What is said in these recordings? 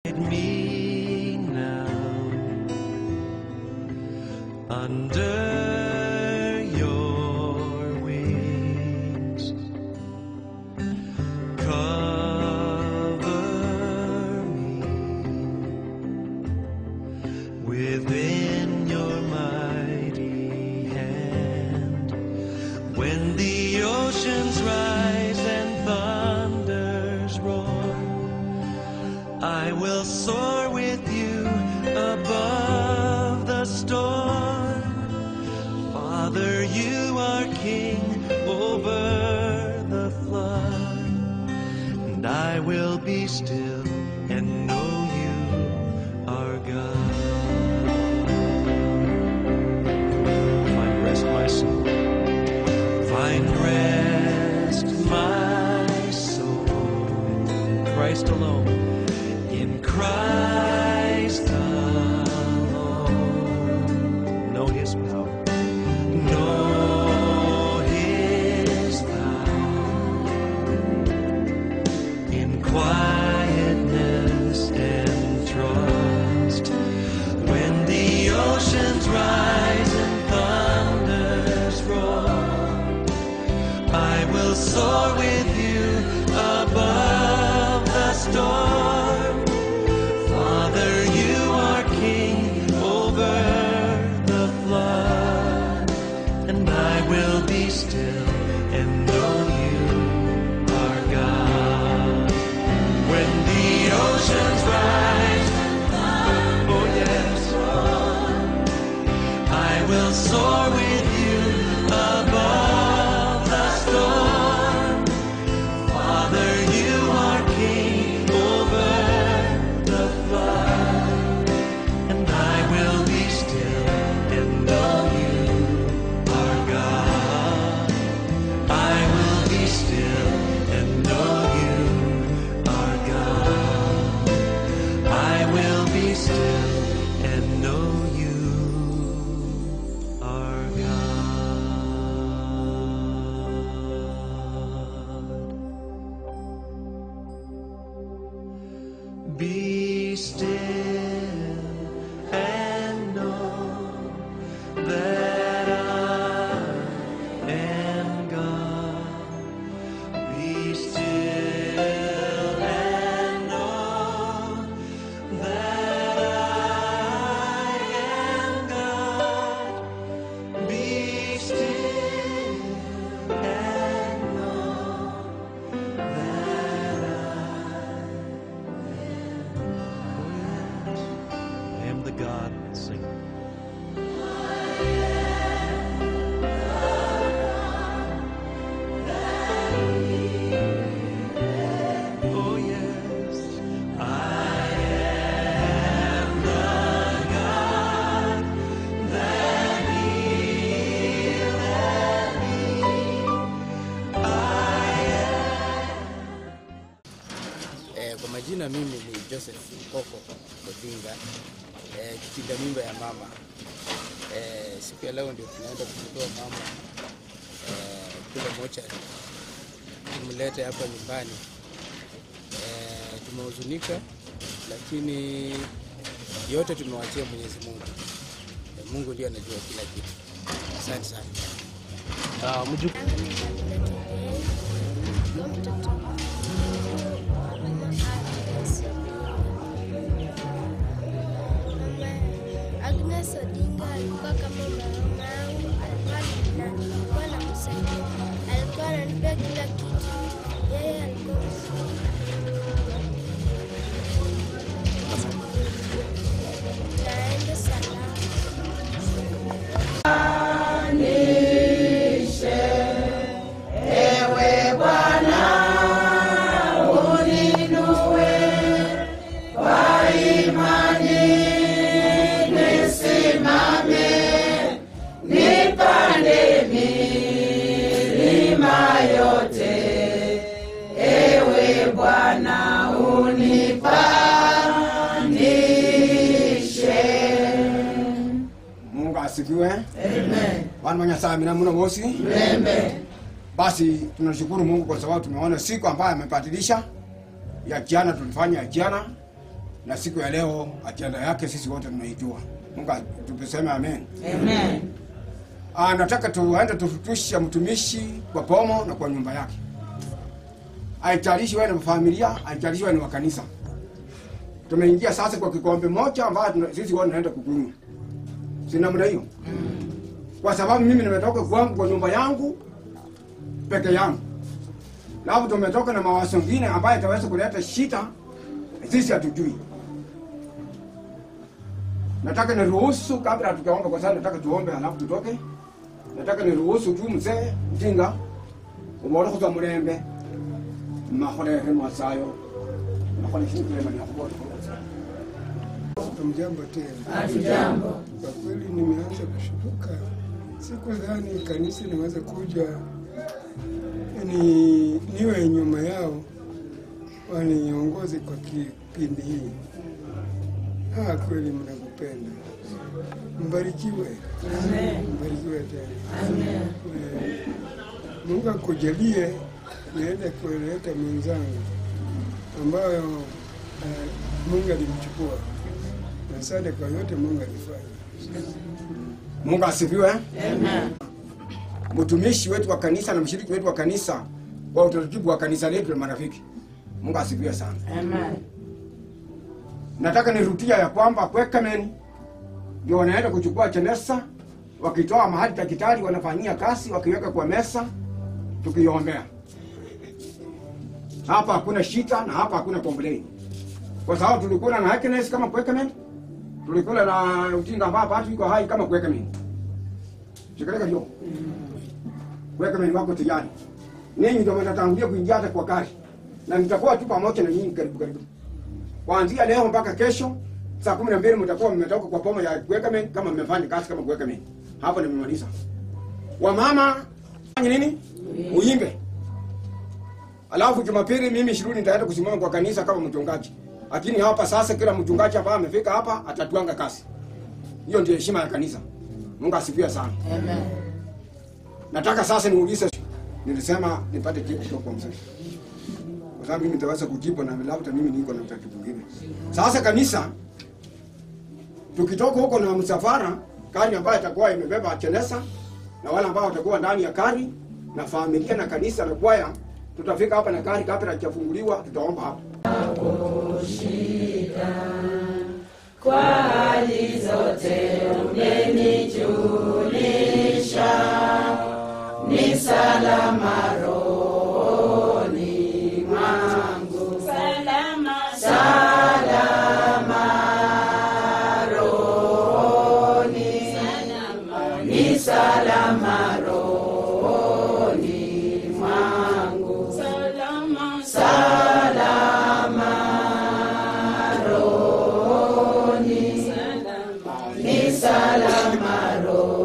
me now under your wings. Cover me within your mighty hand. When the oceans rise and thunders roar, I will soar with you above the storm. Father, you are king over the flood, and I will be still and know you are God. Find rest, my soul. Find rest, my soul. Christ alone. In Christ alone. Know his power. Know his power. In quietness and trust. When the oceans rise and thunders roar. I will soar with you above the storm. Father, you are king over the flood, and I will be still and know you are God. When the oceans rise, oh yes, I will soar with you above the storm. Father, you are king over the flood, and I will be still and know you are God. I will be still and know you are God. I will be still and know you are God. Be still and know that I am God. Be still and know that I am God. Be still and know that I am the God. Sing. Oh yes, I am the God that healeth thee. I Eh, kwa majina mimi ni Joseph Koko Odinga, eh, kitinda mimba ya mama. Eh, siku ya leo ndio tunaenda kumtoa mama eh, kule mochari tumlete hapa nyumbani. Eh, tumehuzunika, lakini yote tumewachia Mwenyezi Mungu. Eh, Mungu ndiye anajua kila kitu. Asante sana. Uh, Agnes Odinga alikuwa kama mama yangu, alikuwa na- alikuwa anamsaidia, alikuwa ananipea kila kitu. Yeye alikuwa naenda salama. Mungu asifiwe. Amen. Bwana mwenye saa mina muno mosi. Amen. Basi tunashukuru Mungu kwa sababu tumeona siku ambayo amebadilisha. Ya jana tulifanya ya jana na siku ya leo ajenda yake sisi wote tunaijua. Mungu tupiseme amen. Amen. Ah, nataka tuende tufutushe mtumishi kwa pomo na kwa nyumba yake. Haijalishi wewe ni familia, haijalishi wewe ni wa kanisa. Tumeingia sasa kwa kikombe moja ambayo tuna- sisi wote tunaenda kukunywa. Si namna hiyo? Kwa sababu mimi nimetoka kwangu kwa nyumba yangu peke yangu. Na hapo tumetoka na mawazo mengine ambayo itaweza kuleta shida sisi hatujui. Nataka niruhusu kabla hatujaomba, kwa sababu nataka tuombe halafu tutoke. Nataka niruhusu tu mzee mjinga umoro kuza murembe mahorehe mwasayo nakona kintu lema nakubona Hamjambo tena. Hatujambo. Kwa kweli nimeanza kushutuka, sikudhani kanisa niweze kuja ni niwe nyuma yao waniongoze kwa kipindi hii. Ah, kweli mnakupenda, mbarikiwe, mbarikiwe tena. Eh, Mungu akujalie niende kuleta mwenzangu ambayo eh, Mungu alimchukua. Na Asante kwa yote Mungu alifanya. Mungu asifiwe. Amen. Mtumishi wetu wa kanisa na mshiriki wetu wa kanisa kwa utaratibu wa kanisa letu la marafiki. Mungu asifiwe sana. Amen. Nataka nirudia ya kwamba Kwekamen ndio wanaenda kuchukua chenesa, wakitoa mahali daktari wanafanyia kazi, wakiweka kwa mesa, tukiombea. Hapa hakuna shida na hapa hakuna complain, kwa sababu tulikula na happiness kama Kwekamen, tulikula na utinga ambao watu iko hai kama Kwekamen. Shikaleka hiyo Kwekamen wako tayari, ninyi ndio mtatangulia kuingia hata kwa gari, na nitakuwa tu pamoja na nyinyi karibu karibu kuanzia leo mpaka kesho saa kumi na mbili mtakuwa mmetoka kwa pomo ya Kwekamen kama mmefanya kazi kama Kwekamen. Hapo nimemaliza. Wamama fanye nini? Uimbe. Alafu Jumapili mimi shiruni nitaenda kusimama kwa kanisa kama mchungaji. Lakini hapa sasa kila mchungaji ambaye amefika hapa atatuanga kazi. Hiyo ndio heshima ya kanisa. Mungu asifiwe sana. Amen. Nataka sasa niulize, nilisema nipate jibu kutoka kwa mzee, kwa sababu mimi nitaweza kujibu na labda mimi niko na utaratibu mwingine. Sasa kanisa, tukitoka huko na msafara, gari ambayo itakuwa imebeba chenesa na wale ambao watakuwa ndani ya gari na familia na kanisa na kwaya, tutafika hapa na gari kabla hajafunguliwa, tutaomba hapa. Kwa hali zote umenijulisha, ni salama rohoni mwangu. Salama, salama rohoni, ni salama rohoni mwangu. Salama, salama rohoni, ni salama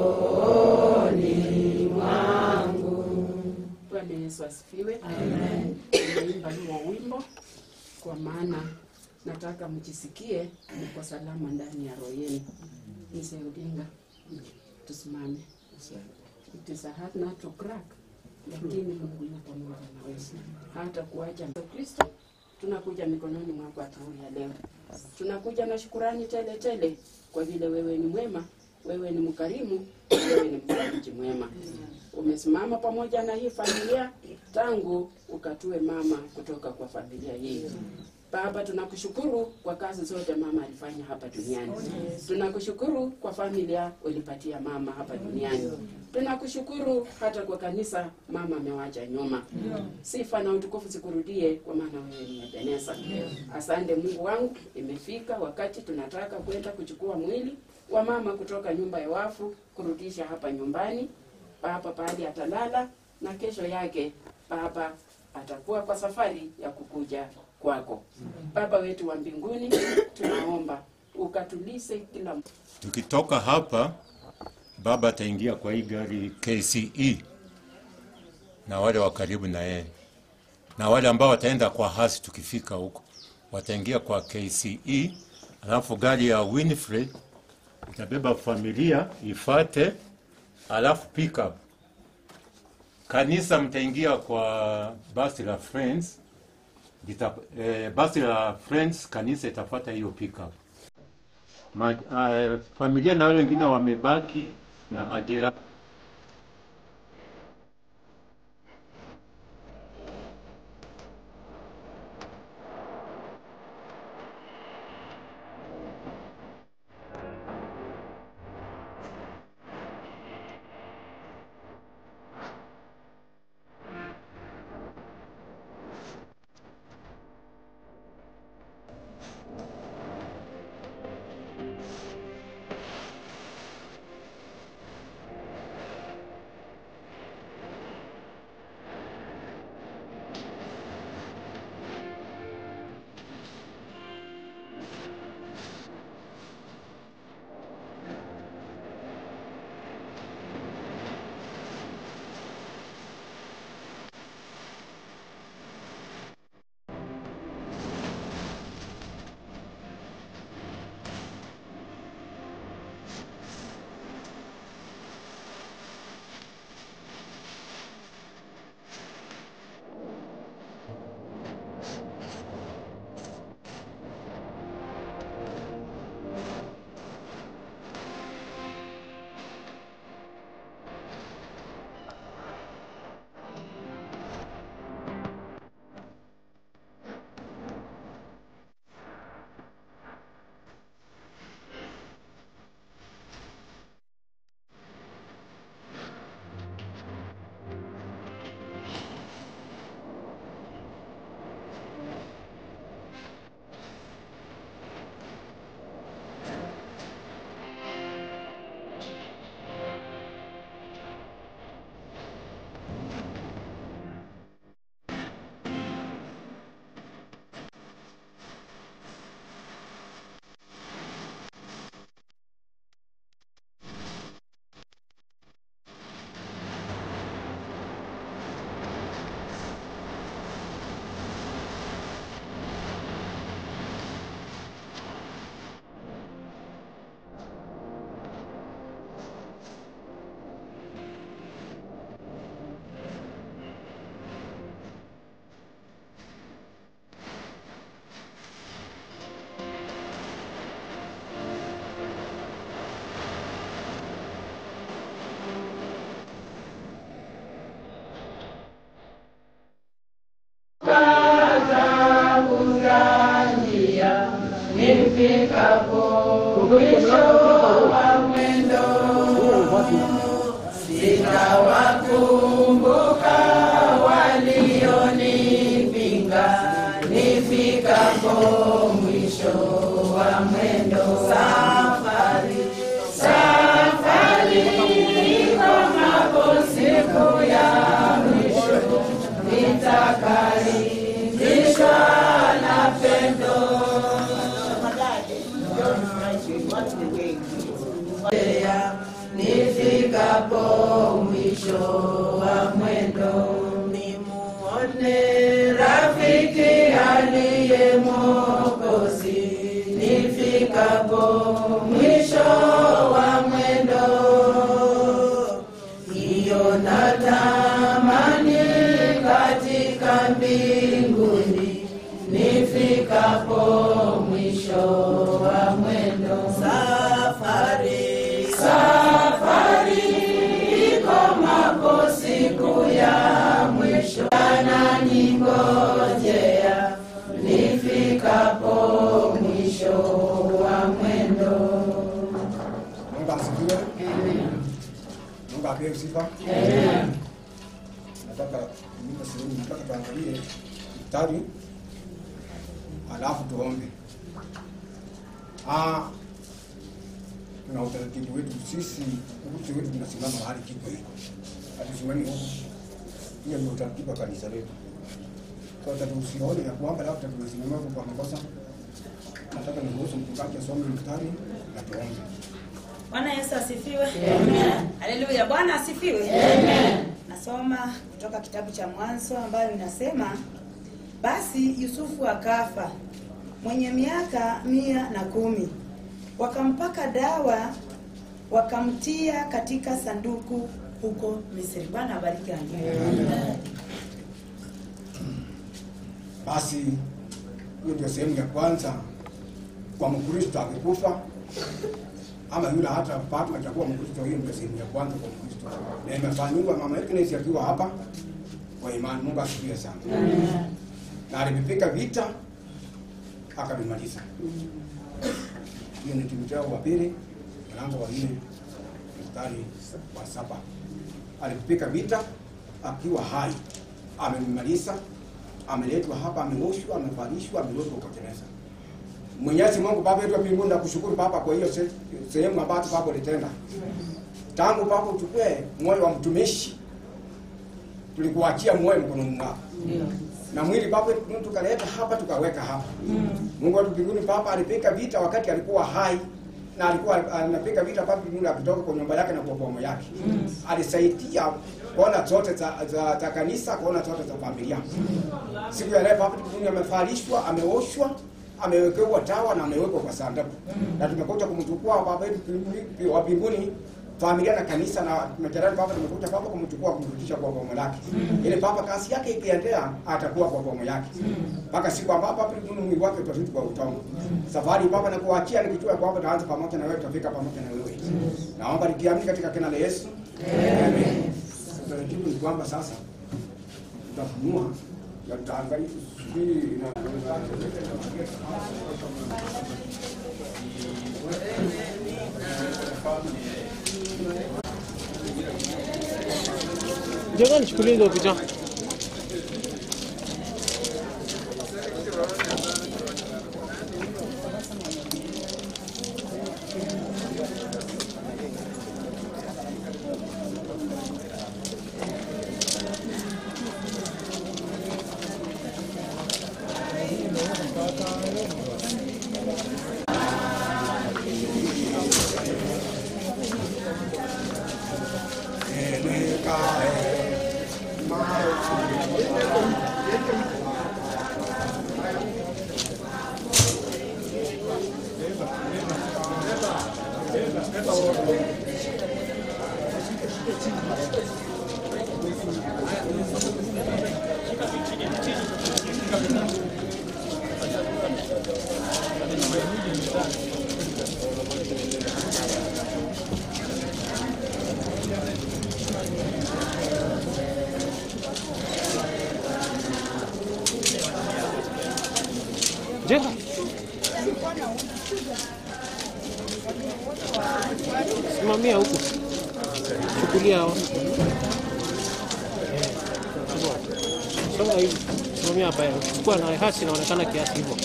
rohoni mwangu. Bwana Yesu asifiwe. Amen. Nimeimba huo wimbo kwa maana nataka mjisikie mko salama ndani ya roho yenu. Mzee Odinga, tusimame. It is a hard nut to crack, lakini Mungu yupo pamoja na wewe, hata kuacha Kristo. Tunakuja mikononi mwako asubuhi ya leo, tunakuja na shukurani tele tele kwa vile wewe ni mwema, wewe ni mkarimu, wewe ni mfariji mwema. Umesimama pamoja na hii familia tangu ukatue mama kutoka kwa familia hii. Baba, tunakushukuru kwa kazi zote mama alifanya hapa duniani. Tunakushukuru kwa familia ulipatia mama hapa duniani. Tunakushukuru hata kwa kanisa mama amewacha nyuma. Sifa na utukufu zikurudie, kwa maana wewe ni Ebeneza. Asante Mungu wangu, imefika wakati tunataka kwenda kuchukua mwili wa mama kutoka nyumba ya wafu kurudisha hapa nyumbani. Baba pahali atalala na kesho yake Baba atakuwa kwa safari ya kukuja kwako. Baba wetu wa mbinguni, tunaomba ukatulise kila Tukitoka hapa, baba ataingia kwa hii gari KCE na wale wa karibu na yeye, na wale ambao wataenda kwa hasi, tukifika huko wataingia kwa KCE, alafu gari ya Winfrey itabeba familia ifate, alafu pickup kanisa mtaingia kwa basi la Friends lita, eh, basi la Friends kanisa itafuata hiyo pickup. Ma, uh, familia na wale wengine wamebaki na majira nifikapo mwisho wa mwendo sitawakumbuka walionipinga nifikapo mwisho wa mwendo safari safari ikomapo siku ya mwisho nitakaribishwa na pendo Ya, nifikapo mwisho wa mwendo nimuone rafiki aliye Mwokozi nifikapo mwisho wa mwendo hiyo natamani katika mbinguni nifikapo mwisho wa mwendo safari safari ikomapo siku ya mwisho ananingojea nifikapo mwisho wa mwendo Mungu asifiwe. Mungu apewe sifa. Nataka nipe sehemu nataka tuangalie mstari alafu tuombe. Ah, tuna utaratibu wetu sisi, ukuti wetu tunasimama mahali kipo hiko, hatusimami huku. Hiyo ndio utaratibu wa kanisa letu. Kwa hiyo tusione ya kwamba labda tumesimama huku kwa makosa. Nataka niruhusu mchungaji asome mstari na tuombe. Bwana Yesu asifiwe. Haleluya. Bwana asifiwe. Nasoma kutoka kitabu cha Mwanzo ambayo inasema basi Yusufu akafa mwenye miaka mia na kumi, wakampaka dawa wakamtia katika sanduku huko Misri. Bwana abariki andiko. Basi hiyo ndio sehemu ya kwanza kwa Mkristo akikufa ama yule hata bado hajakuwa Mkristo, hiyo ndio sehemu ya kwanza kwa Mkristo, na imefanyiwa mama Agnes akiwa hapa kwa imani. Mungu asifiwe sana. Na alipika vita akavimaliza. Hiyo ni Timotheo wa pili mlango wa nne mstari wa saba. Alipika vita akiwa hai, amemaliza, ameletwa hapa, ameoshwa, amevalishwa, amewekwa kwa gereza. Mwenyezi Mungu Baba yetu wa mbinguni, nakushukuru Baba kwa hiyo se- sehemu ambayo Baba ulitenda tangu Baba uchukue moyo wa mtumishi, tulikuachia moyo mkononi mwako na mwili Baba tukaleta hapa tukaweka hapa. Mungu wetu mbinguni Baba alipika vita wakati alikuwa hai na alikuwa anapiga vita Baba mbinguni akitoka kwa nyumba yake na kwa bomo yake. Alisaidia kona zote za, za, za kanisa, kona zote za familia. Siku ya leo Baba mbinguni amevalishwa, ameoshwa, amewekewa tawa na amewekwa kwa sanduku. Na tumekuja kumchukua Baba yetu mbinguni- wa mbinguni familia na kanisa na majirani Baba, tumekuja Baba kumchukua kumrudisha kwa bomo lake, ili Baba kazi yake ikiendelea atakuwa kwa bomo yake mpaka siku ambapo Baba mbinguni mwili wake utarudi kwa utamu. Safari Baba na kuachia nikijua kwamba taanza pamoja na wewe, tutafika pamoja na wewe. Naomba nikiamini katika jina la Yesu, amen. Taratibu ni kwamba sasa tutafunua na tutaangalia tusubiri na Njoo nichukulie hizo picha. Njoo. Simamia huku. Chukulia hao. Eh, chukua. Songa hivi. Simamia hapa. Chukua na hasi inaonekana kiasi hivyo.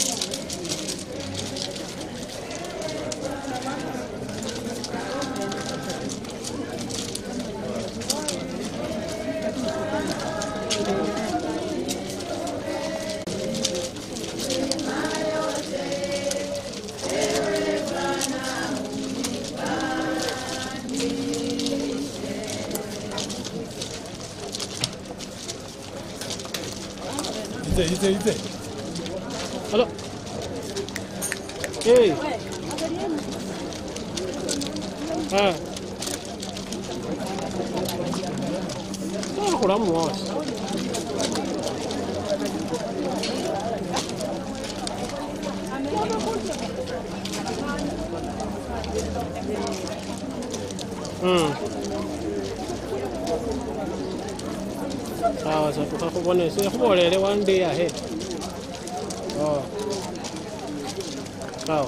Ite, ite, ite. Halo. Hey. Ah. Ah, kulamu wasi. Mm. Sawa sawa tukakubone sikhubolele one day ahead. Oh. Sawa.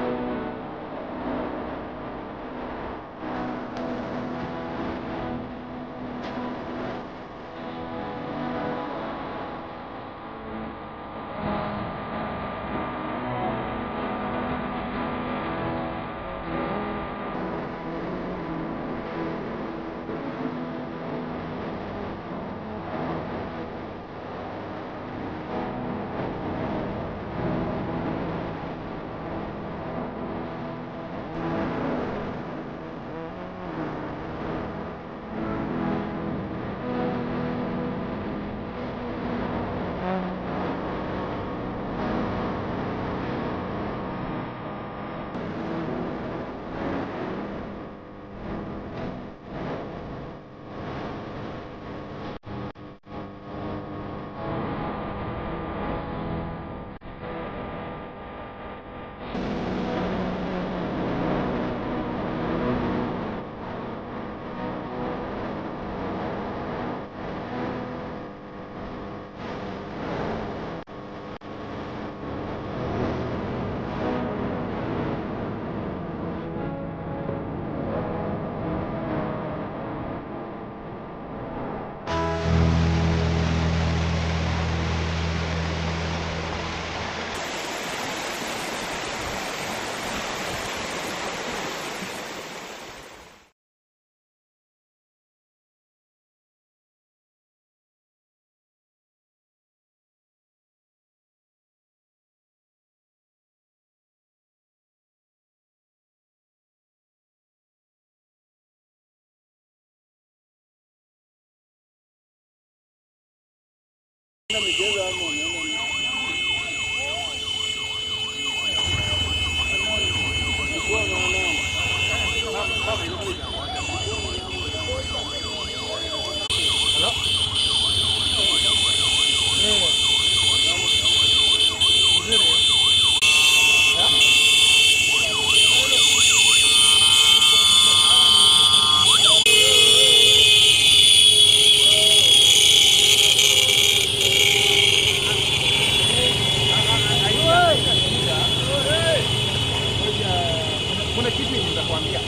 Kuna kitu nitakwambia.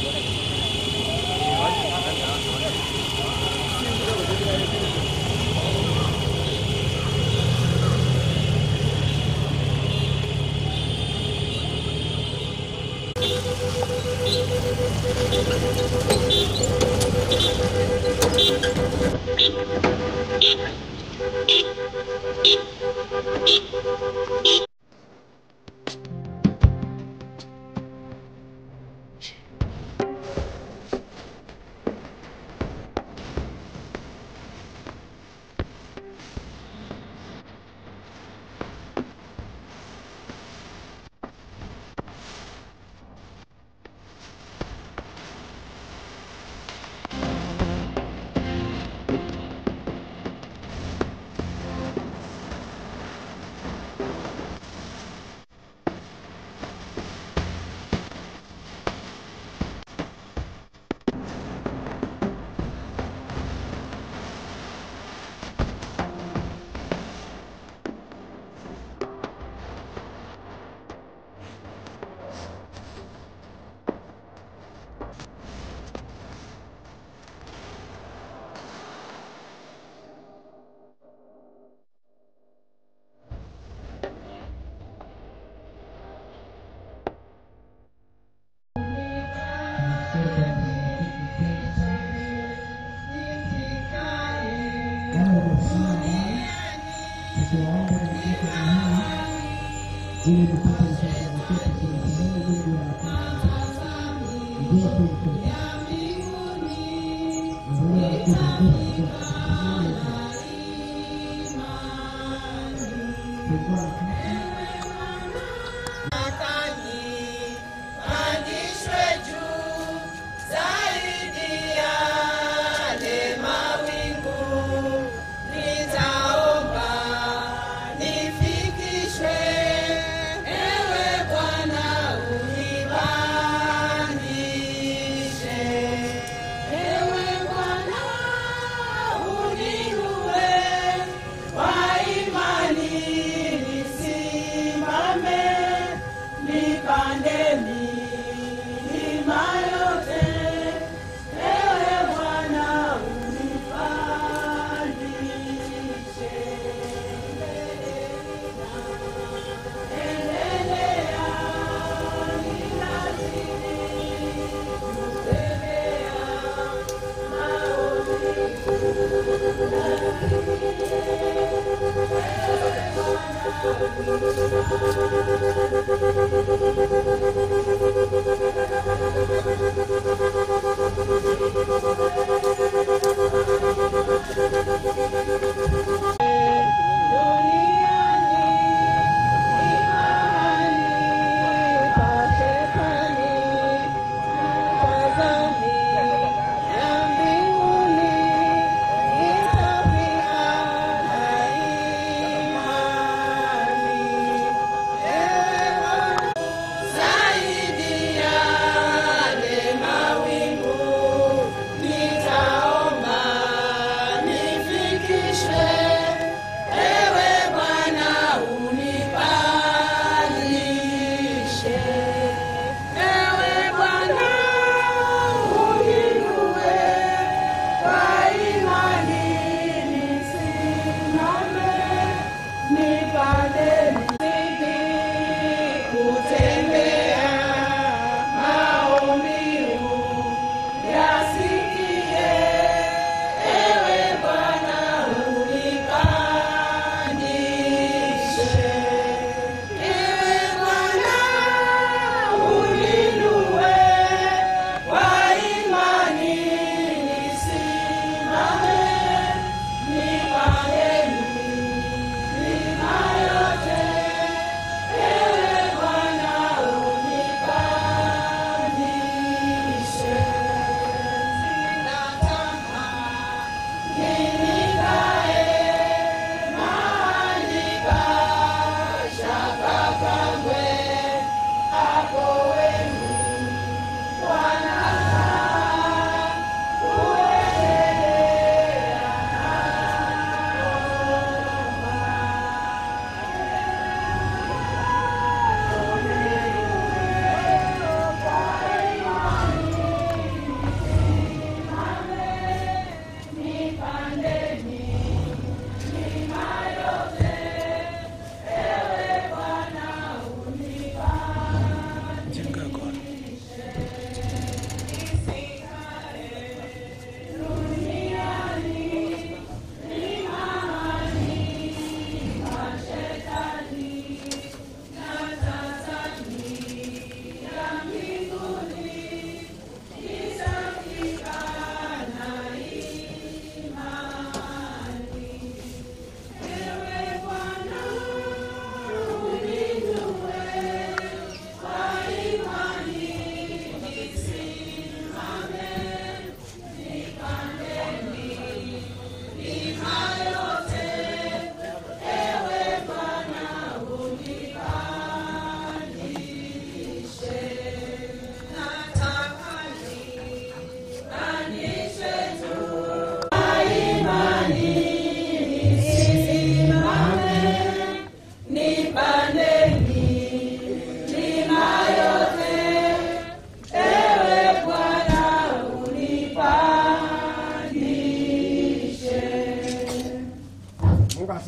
Pandishwe juu zaidi ya yale mawingu, nitaomba nifikishwe. Ewe Bwana unipandishe, ewe Bwana uniinue kwa imani nisi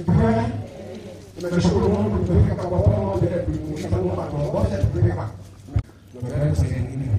asifiwe. Tunashukuru Mungu tumefika kwa pamoja kuimusha Mungu atuongoze tufika. Tuendelee sehemu nyingine.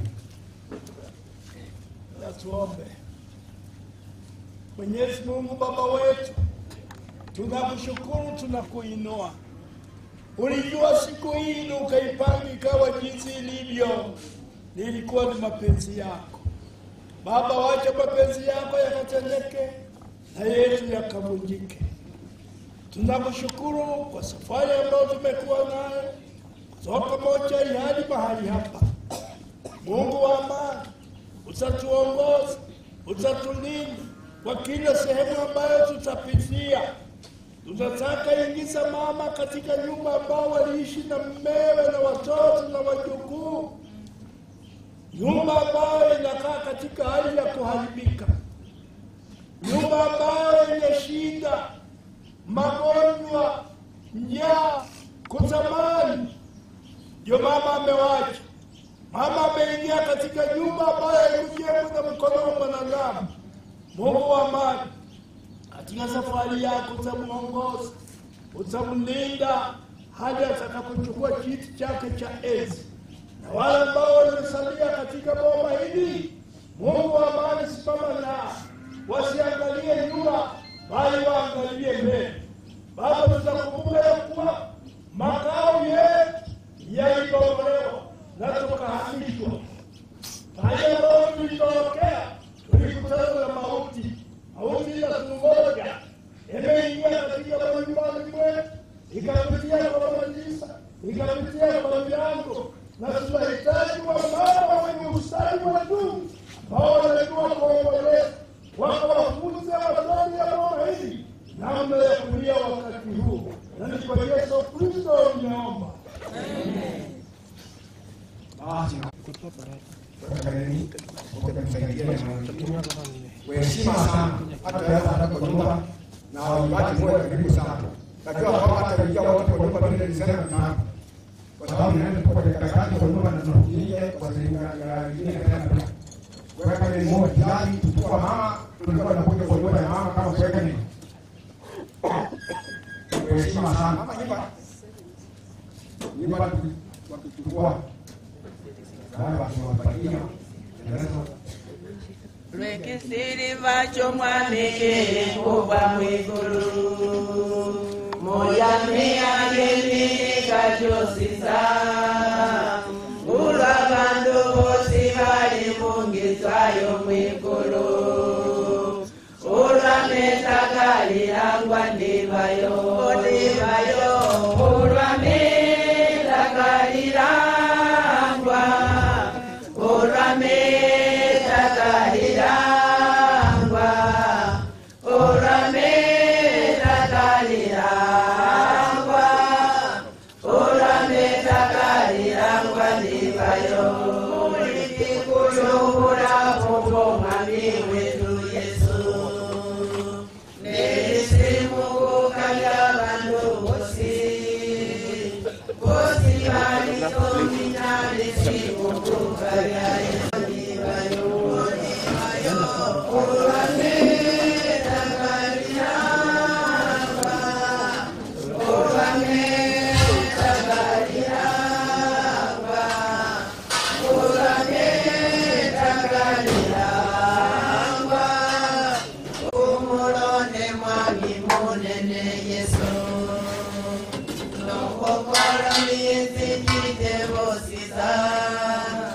Na tuombe. Mwenyezi Mungu Baba wetu, tunakushukuru, tunakuinua. Ulijua siku hii na ukaipanga ikawa jinsi ilivyo, nilikuwa ni mapenzi yako Baba. Wacha mapenzi yako yakatendeke na yetu yakavunjike. Tunakushukuru kwa safari ambayo tumekuwa nayo kutoka moja hadi mahali hapa. Mungu wa amani, utatuongoza, utatulinda kwa kila sehemu ambayo tutapitia. Tunataka ingiza mama katika nyumba ambao waliishi na mmewe na watoto na wajukuu, nyumba ambayo inakaa katika hali ya kuharibika, nyumba ambayo yenye shida, magonjwa, njaa, kutamani. Ndio mama amewacha Mama ameingia katika nyumba ambayo haikujengwa na mkono wa mwanadamu. Mungu wa amani, katika safari yako utamuongoza, utamlinda hadi atakapochukua kiti chake cha enzi. Na wale ambao wamesalia katika boma hili, Mungu wa amani, simama nao, wasiangalie nyuma, bali waangalie mbele. Baba, tutakumbuka ya kuwa makao yetu yalibomolewa na tukahamishwa. Pale ambapo tulitorokea tulikutana na mauti, mauti inatungoja, imeingia katika manyumbani mwetu, ikapitia kwa makanisa, ikapitia kwa milango, na tunahitaji wamama wenye ustadi wa juu ambao wanajua kuomboleza, wakawafunze watoto ya boma hili namna ya kulia wakati huu, na ni kwa Yesu Kristo nimeomba. Basi waheshima sana, hata yeye hata kwa nyumba na wajibaki moyo karibu sana. Najua kwamba hata ingia wote kwa nyumba vile nilisema na kwa sababu naenda kwa dakika kwa nyumba na tunakuja kwa sehemu ya nyingine tena. Weka ni moja jali tukua mama tulikuwa tunakuja kwa nyumba ya mama kama kuweka ni waheshima sana. Mama nyumba nyumba wakichukua lwekisiri vacho mwanekele kuva mwigulu moyameyageminikachosisa ulwa vandu vosi vali mungizwayo mwigulu ulwa metakalilangwa ndivayo ndivayo ulwa metakalilangwa ulwa metakalilangwa ulwa metakalilangwa ulwa metakalilangwa ndivayo ulikikuluhula kupomwami wetu yesu nelisimukukalya vandu vosi vosi valitominalisimukukalya ndivayo ulwa metakalilangwa ulwa metakalilangwa ulwa metakalilangwa umulone mwami munene yesu nokokolo miyizikite vosisa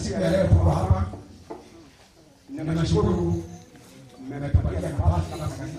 siku ya leo tuko hapa, na nashukuru mmetupatia nafasi kama kanisa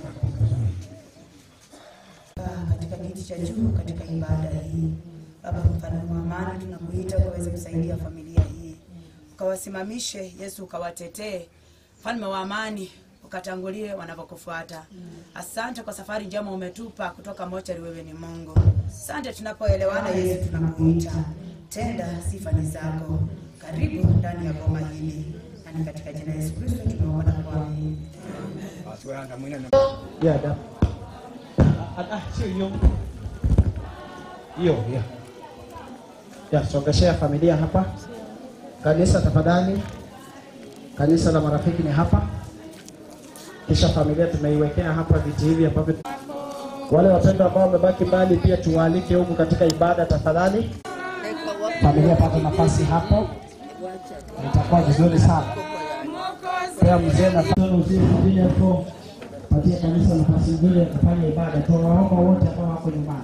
katika kiti cha juu katika ibada hii. Baba mfalme wa amani, tunakuita ukaweze kusaidia familia hii, ukawasimamishe Yesu, ukawatetee mfalme wa amani, ukatangulie wanavyokufuata. Asante kwa safari njema umetupa kutoka mochari. Wewe ni Mungu. Asante tunapoelewana Yesu, tunakuita tenda, sifa ni zako. Karibu ndani ya boma hili, na ni katika jina la Yesu Kristo tumeomba na kuamini. Basi wewe anda mwingine Ya, da. Ah, ah, sio hiyo. Hiyo, ya. Ya, songeshea familia hapa. Kanisa tafadhali. Kanisa la marafiki ni hapa. Kisha familia tumeiwekea hapa viti hivi ambavyo wale wapendwa ambao wamebaki mbali pia tuwaalike huku katika ibada tafadhali. Familia pata nafasi hapo, itakuwa vizuri sana. Pia mzee na vile hapo patia kanisa nafasi nzuri ya kufanya ibada. Tunawaomba wote ambao wako nyumbani.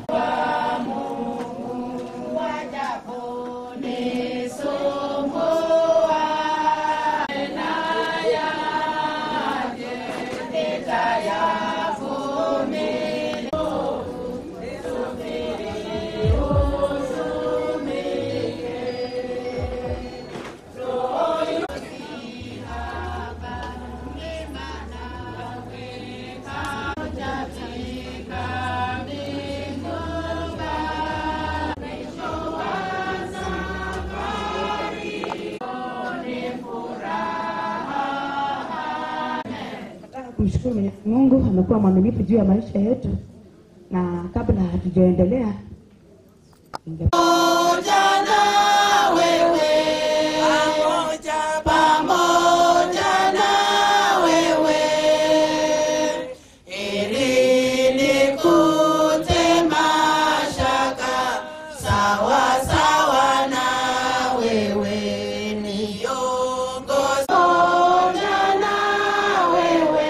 Nataka kumshukuru Mwenyezi Mungu, amekuwa mwaminifu juu ya maisha yetu, na kabla hatujaendelea ninge- Pamoja na wewe, pamoja na wewe, ili nikute mashaka sawa sawa na wewe, niongoze pamoja na wewe,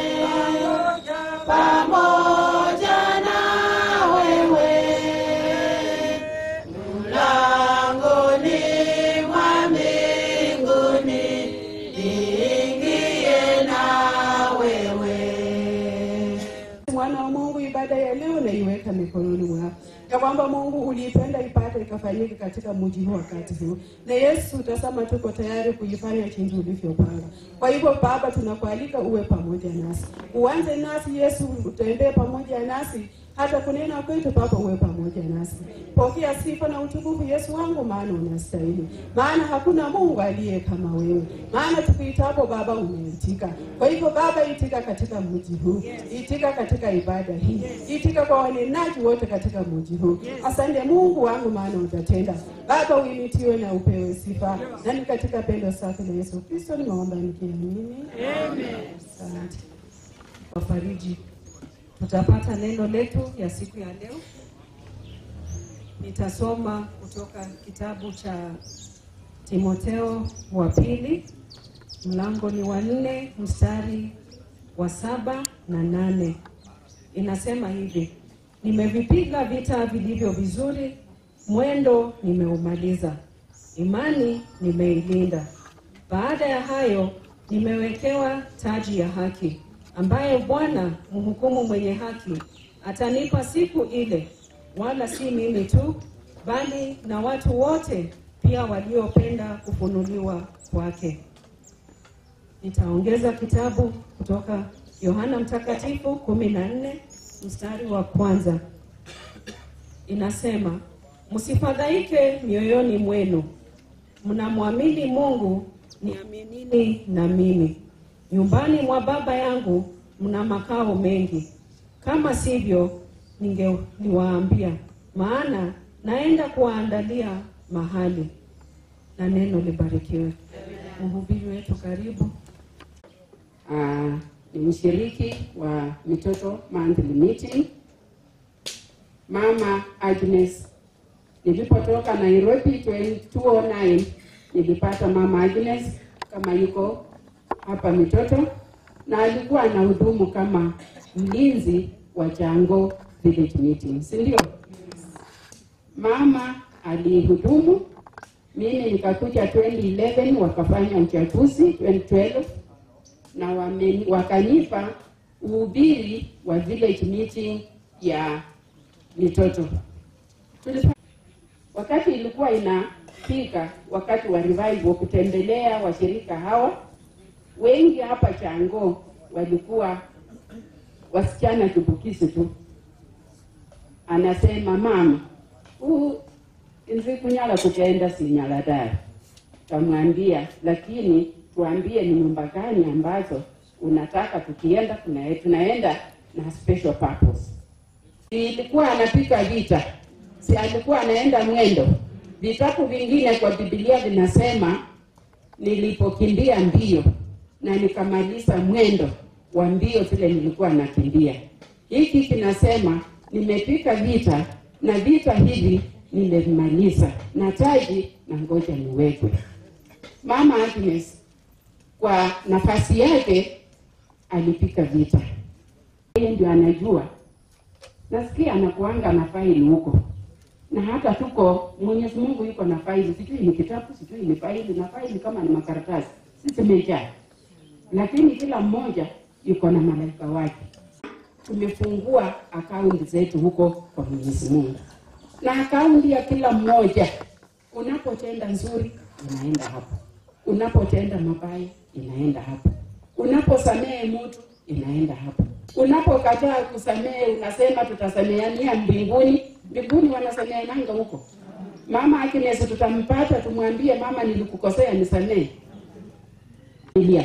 pamoja na wewe mlangoni mwa mbinguni niingie na wewe. Mwana wa Mungu, ibada ya leo naiweka mikononi mwako, ya kwamba Mungu uliipenda ibada ikafanyika katika mji huu wakati huu, na Yesu utasema tuko tayari kuifanya jinsi ulivyopanga. Kwa hivyo Baba, tunakualika uwe pamoja nasi, uanze nasi Yesu, utembee pamoja nasi hata kunena kwetu Baba, uwe pamoja nasi. Pokea sifa na utukufu Yesu wangu, maana unastahili, maana hakuna Mungu aliye kama wewe, maana tukuitapo Baba umeitika. Kwa hivyo Baba, itika katika mji huu, itika katika ibada hii, itika kwa wanenaji wote katika mji huu. Asante Mungu wangu, maana utatenda. Baba, uimitiwe na upewe sifa, na ni katika pendo safi la Yesu Kristo nimeomba nikiamini, amen. Asante wafariji tutapata neno letu ya siku ya leo. Nitasoma kutoka kitabu cha Timoteo wa pili, mlango ni wa nne mstari wa saba na nane. Inasema hivi: nimevipiga vita vilivyo vizuri, mwendo nimeumaliza, imani nimeilinda. Baada ya hayo nimewekewa taji ya haki ambaye Bwana mhukumu mwenye haki atanipa siku ile, wala si mimi tu, bali na watu wote pia waliopenda kufunuliwa kwake. Nitaongeza kitabu kutoka Yohana Mtakatifu kumi na nne mstari wa kwanza. Inasema, msifadhaike mioyoni mwenu, mnamwamini Mungu, niaminini na mimi. Nyumbani mwa Baba yangu mna makao mengi, kama sivyo ningeliwaambia, maana naenda kuwaandalia mahali. Na neno libarikiwe. Mhubiri wetu karibu. Ah, ni mshiriki wa mitoto monthly meeting. Mama Agnes, nilipotoka Nairobi 2009 nilipata mama Agnes kama yuko hapa mitoto, na alikuwa anahudumu kama mlinzi wa Chango village meeting, si ndio? Mama alihudumu Mimi nikakuja 2011 wakafanya uchaguzi 2012 na wame, wakanipa uhubiri wa village meeting ya mitoto. Tulipa, wakati ilikuwa inafika wakati wa revival kutembelea washirika hawa, wengi hapa Chango walikuwa wasichana chipukizi tu. Anasema mama, huu nzi kunyala kukenda sinyala dara. Kamwambia, lakini tuambie ni nyumba gani ambazo unataka tukienda, tuna- tunaenda na special purpose. Ilikuwa anapika vita, si alikuwa anaenda mwendo. Vitabu vingine kwa Biblia vinasema nilipokimbia mbio na nikamaliza mwendo wa mbio vile nilikuwa nakimbia. Hiki kinasema nimepika vita na vita hivi nimemaliza, na taji na ngoja niwekwe. Mama Agnes kwa nafasi yake alipika vita, yeye ndio anajua. Nasikia anakuanga na faili huko, na hata tuko Mwenyezi Mungu yuko na faili, sijui ni kitabu, sijui ni faili, na faili kama ni makaratasi, si zimejaa, lakini kila mmoja yuko na malaika wake. Tumefungua akaunti zetu huko kwa Mwenyezi Mungu, na akaunti ya kila mmoja, unapotenda nzuri inaenda hapo, unapotenda mabaya inaenda hapo, unaposamehe mtu inaenda hapo, unapokataa kusamehe unasema tutasameheania mbinguni. Mbinguni wanasameheananga huko. Mama Agnes tutampata, tumwambie mama, nilikukosea, nisamehe. Ilia.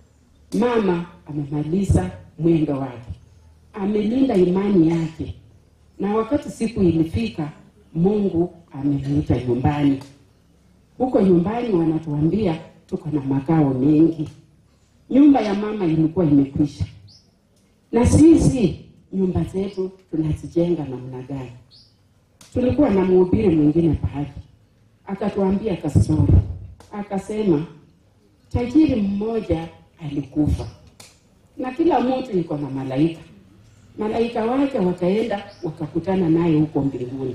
Mama amemaliza mwendo wake, amelinda imani yake, na wakati siku ilifika, Mungu amemwita nyumbani. Huko nyumbani wanatuambia tuko na makao mengi. Nyumba ya mama ilikuwa imekwisha, na sisi nyumba zetu tunazijenga namna gani? Tulikuwa na mhubiri mwingine pahali akatuambia kastori, akasema tajiri mmoja alikufa na kila mtu yuko na malaika. Malaika wake wakaenda wakakutana naye huko mbinguni,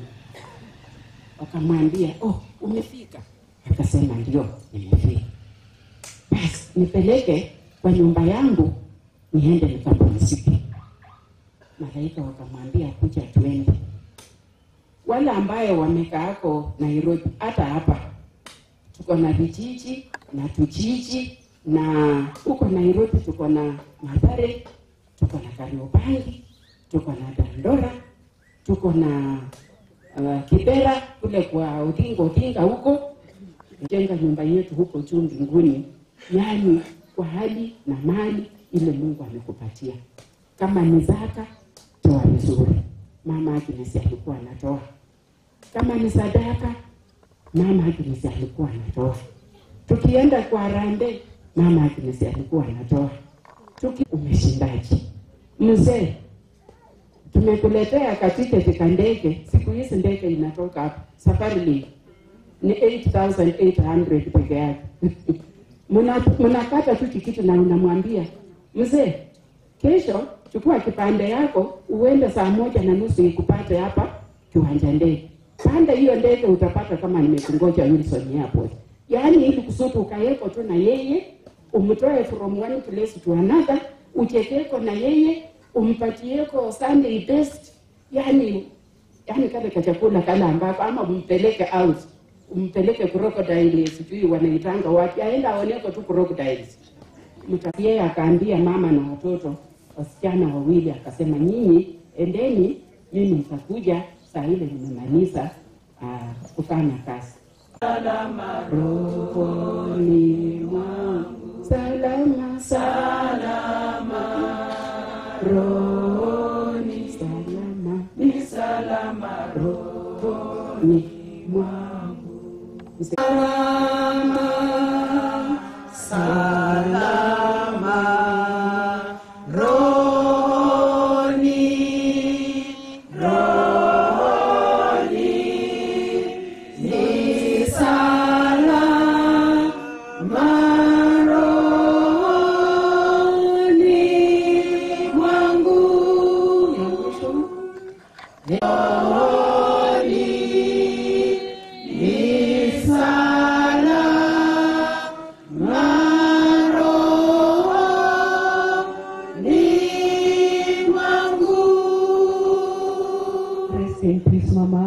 wakamwambia oh, umefika? Akasema ndio, nimefika. Basi nipeleke kwa nyumba yangu niende nikapumzike. Malaika wakamwambia kuja tuende. Wale ambayo wamekaako Nairobi, hata hapa tuko na vijiji na tujiji na huko Nairobi tuko na Mathare, tuko na Kariobangi, tuko na Dandora, tuko na uh, Kibera kule kwa Odinga Odinga huko, jenga nyumba yetu huko juu mbinguni, yaani kwa hali na mali ile Mungu amekupatia. Kama ni zaka, toa vizuri. Mama Agnes alikuwa anatoa. Kama ni sadaka, Mama Agnes alikuwa anatoa. Tukienda kwa harambee, Mama Agnes alikuwa anatoa. Tuki umeshindaji mzee, tumekuletea katiketi ka ndege. Siku hizi ndege inatoka hapa Safari Link ni 8800 peke yake. Muna- Mnakata tu tikiti na unamwambia mzee, kesho chukua kipande yako uende saa moja na nusu ikupate hapa kiwanja ndege. Panda hiyo ndege utapata kama nimekungoja Wilson Airport. Yaani ili kusudi ukayeko tu na yeye umtoe from one place to another, uchekeko na yeye umpatieko Sunday best, yani yani kale kachakula kale ambako ama umpeleke out umpeleke crocodile, sijui wanaitanga wapi, aenda aoneko tu crocodiles. Mta- Yeye akaambia mama na watoto wasichana wawili, akasema nyinyi endeni, mimi nitakuja saa ile nimemaliza ah, kufanya kazi. Salama rohoni mwangu, salama salama rohoni, salama ni salama rohoni mwangu, salama salama roni roni ni salama roni mwangu roni ni salama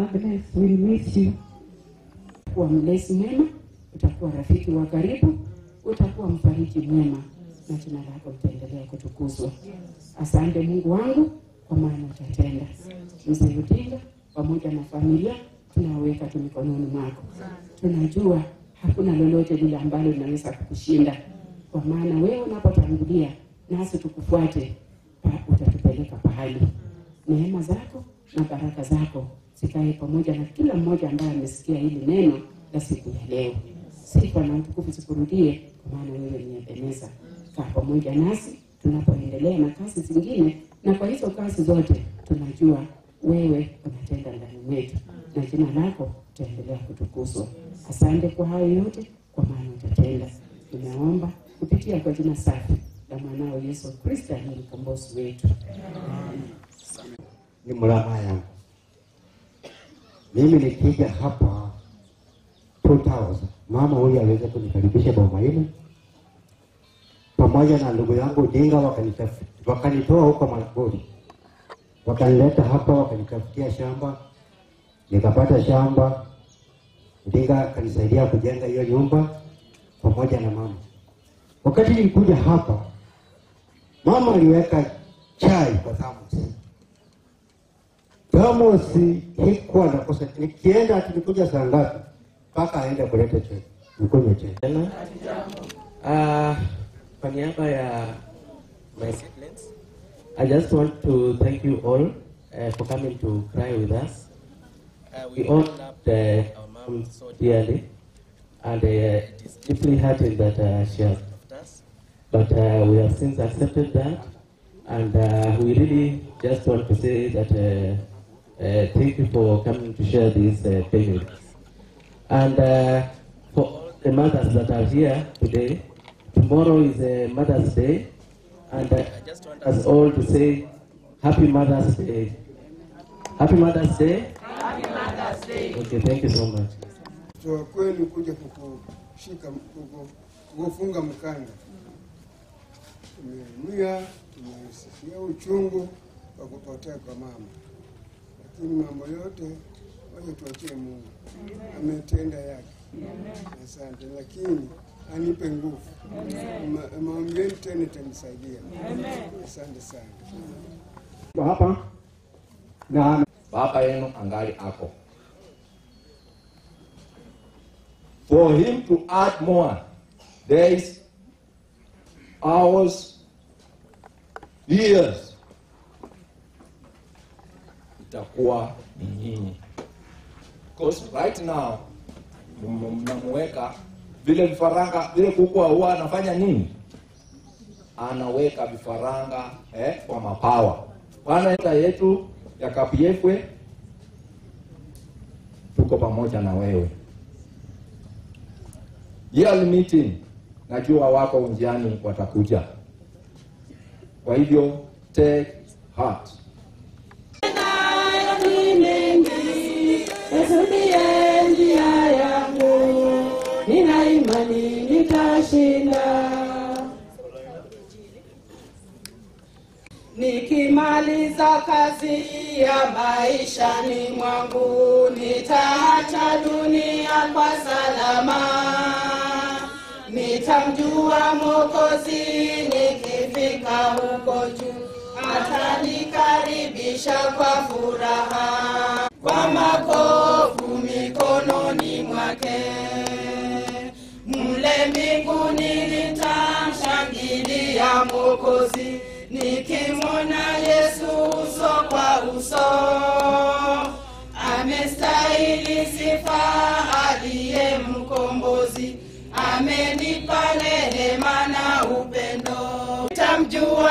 Agnes, we miss you. Kuwa mlezi mwema, utakuwa rafiki wa karibu, utakuwa mfariji mwema, na jina lako litaendelea kutukuzwa. Asante Mungu wangu, kwa maana utatenda. Mzee Odinga pamoja na familia tunaweka tu mikononi mwako. Tunajua hakuna lolote lile ambalo linaweza kukushinda, kwa maana wewe unapotangulia nasi tukufuate, pa- utatupeleka pahali. Neema zako na baraka zako zikae pamoja na kila mmoja ambaye amesikia hili neno la siku ya leo. Sifa na utukufu zikurudie, kwa maana wewe ni Ebeneza. Kaa pamoja nasi tunapoendelea na kazi zingine, na kwa hizo kazi zote tunajua wewe unatenda ndani mwetu, na jina lako utaendelea kutukuzwa. Asante kwa hayo yote, kwa maana utatenda. Tumeomba kupitia kwa jina safi la mwanao Yesu Kristo aliye mkombozi wetu. ni mrama yangu. Mimi nikija hapa 2000 mama huyu aliweza kunikaribisha boma hili pamoja na ndugu yangu Odinga, wakanitaf- wakanitoa huko Malakuri, wakanileta hapa, wakanitafutia shamba, nikapata shamba. Odinga akanisaidia kujenga hiyo nyumba pamoja na mama. Wakati nilikuja hapa, mama aliweka chai kwa thermos Thamosi hikuwa nakosa, nikienda tulikuja saa ngapi mpaka aende kuleta chai, nikunywe chai. Tena uh, kwa niaba ya my siblings, I just want to thank you all uh, for coming to cry with us. Uh, we all loved uh, our mom so dearly, and uh, it is deeply hurting that uh, she has left us. But uh, we have since accepted that, and uh, we really just want to say that uh, uh, thank you for coming to share this uh, pain with us. And uh, for all the mothers that are here today, tomorrow is uh, Mother's Day, and uh, I just want us all to say Happy Mother's Day. Happy Mother's Day. Happy Mother's Day. Okay, thank you so much. Toa kwenu kuja kukushika kuku- kukufunga mkanda. Tumeumia, tumesikia uchungu wa kupotea kwa mama, lakini mambo yote waje tuachie Mungu, ametenda yake. Asante, lakini anipe nguvu. Ma- Maombi yenu tena itanisaidia. Asante sana. Kwa hapa na baba yenu angali ako for him to add more days hours years itakuwa ni nyinyi because right now m- mnamuweka vile vifaranga vile kuku huwa anafanya nini anaweka vifaranga eh, kwa mapawa bwana eta yetu ya kapiefwe tuko pamoja na wewe yearly meeting najua wako njiani watakuja kwa hivyo take heart ni mengi, yasudie njia yangu, nina imani nitashinda. Nikimaliza kazi ya maishani mwangu, nitaacha dunia kwa salama. Nitamjua Mwokozi nikifika huko juu, atanikaribisha kwa furaha, kwa makovu mikononi mwake. Mle mbinguni nitamshangilia Mwokozi, nikimwona Yesu uso kwa uso. Amestahili sifa aliye mkombozi, amenipa rehema na upendo. Nitamjua,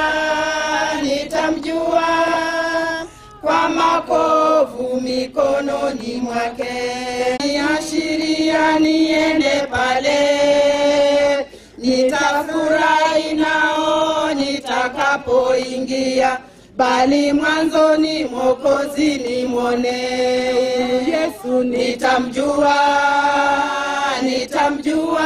nitamjua kwa makovu mikononi mwake, niashiria niende pale, nitafurahi nao nitakapoingia, bali mwanzoni Mwokozi nimwone Yesu, nitamjua, nitamjua,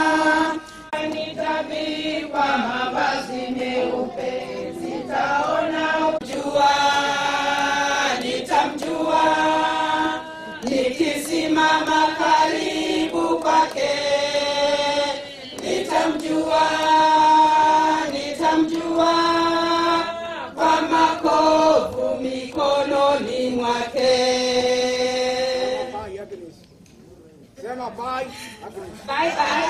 nitavikwa mavazi meupe, sitaona jua, nitamjua Bye bye.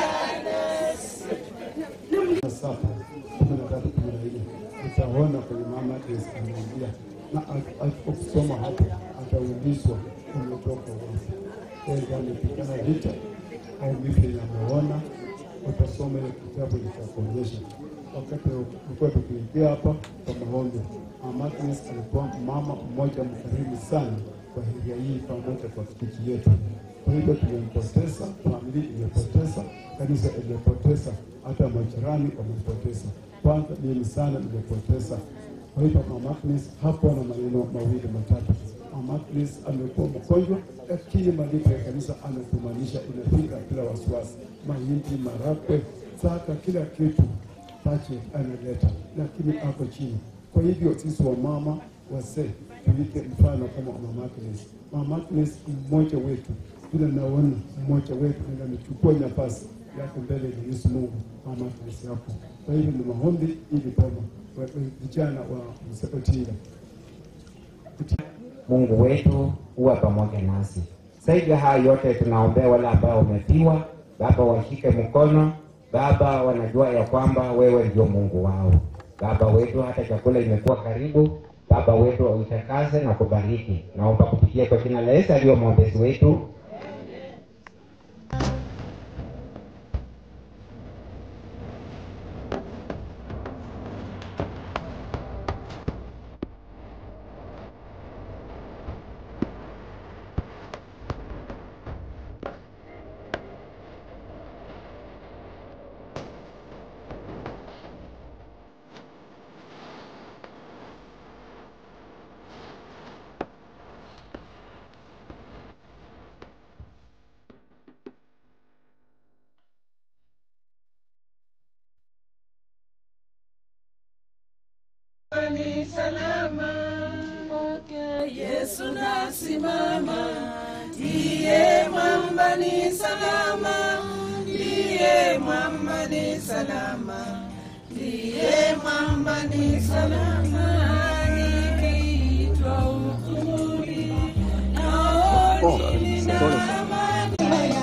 saba kumi na tatu kumi na nne utaona kwenye mama Yesu anaingia na akisoma hapo ataulizwa umetoka wapi. Enda amepigana vita au vipi yameona, utasoma ile kitabu litakuonyesha. Wakati ulikuwa tukiingia hapa kwa maombi, mama Agnes alikuwa mama mmoja mkarimu sana kwa area hii pamoja kwa kijiji yetu. Kwa hivyo tumempoteza, familia imepoteza, kanisa imepoteza, hata majirani wamepoteza. Kwanza mimi sana nimepoteza. Kwa hivyo Mama Agnes hapo na maneno mawili matatu. Mama Agnes amekuwa mgonjwa, lakini malipo ya kanisa ametumanisha inafika bila wasiwasi, mahindi, marakwe, saka, kila kitu budget analeta, lakini ako chini. Kwa hivyo sisi wamama wazee tuike mfano kama Mama Agnes. Mama Agnes ni mmoja wetu, vile naona mmoja wetu na amechukua nafasi yake mbele ya Mwenyezi Mungu. Mama Agnes hapo. Kwa hivyo ni maombi ili boma wa- wa- vijana wa Msekotinga Mungu wetu huwa pamoja nasi. Zaidi ya haya yote, tunaombea wale ambao wamefiwa. Baba, washike mkono. Baba, wanajua ya kwamba wewe ndio Mungu wao. Baba wetu, hata chakula imekuwa karibu. Baba wetu, uitakaze na kubariki. Naomba kupitia kwa jina la Yesu aliyo mwombezi wetu. Ni salama kwake Yesu nasimama, ndiye mwamba ni salama, ndiye mwamba ni salama, ndiye mwamba ni salama, nikiitwa hukumuni naoni nina amani.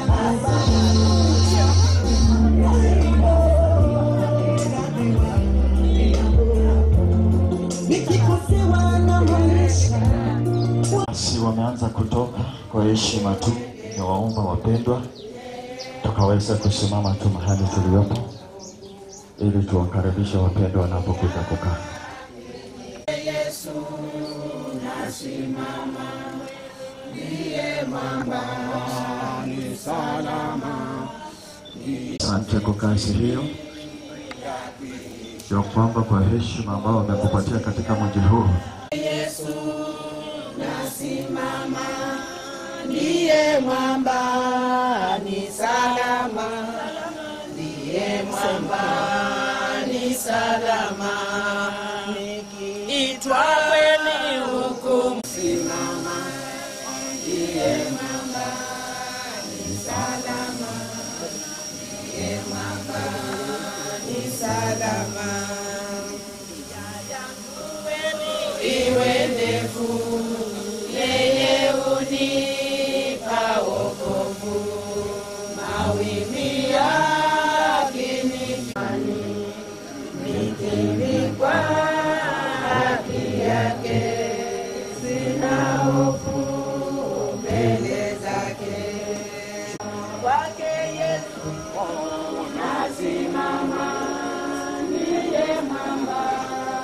Basi wameanza kutoka kwa heshima tu, ni waomba wapendwa, tukaweza kusimama tu mahali tuliopo ili tuwakaribishe wapendwa wanapokuja kukaa. Yesu nasimama, ndiye mwamba ni salama. Asante kwa kazi hiyo ya kwamba kwa heshima ambao wamekupatia katika mji huu Yesu nasimama, ndiye mwamba ni salama, ndiye mwamba ni salama, nikiitwa kweli huku simama, ndiye mwamba ni salama, ndiye mwamba ni salama. iwe ndefu, yeye unipa wokovu, mawimbi yakinifani, nikivikwa haki yake, sina hofu mbele zake. Kwake Yesu nasimama, ndiye mwamba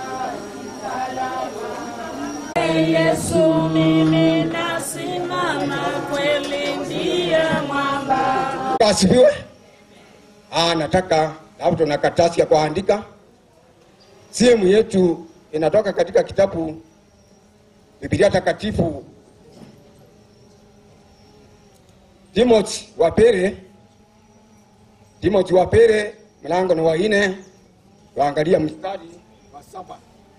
Yesu mimi nasimama, kweli ndiye mwamba. Asifiwe. Ah, nataka hapo tuna karatasi ya kuandika. Simu yetu inatoka katika kitabu Biblia Takatifu Timothy wa pili, Timothy wa pili mlango ni wa nne, waangalia mstari wa saba.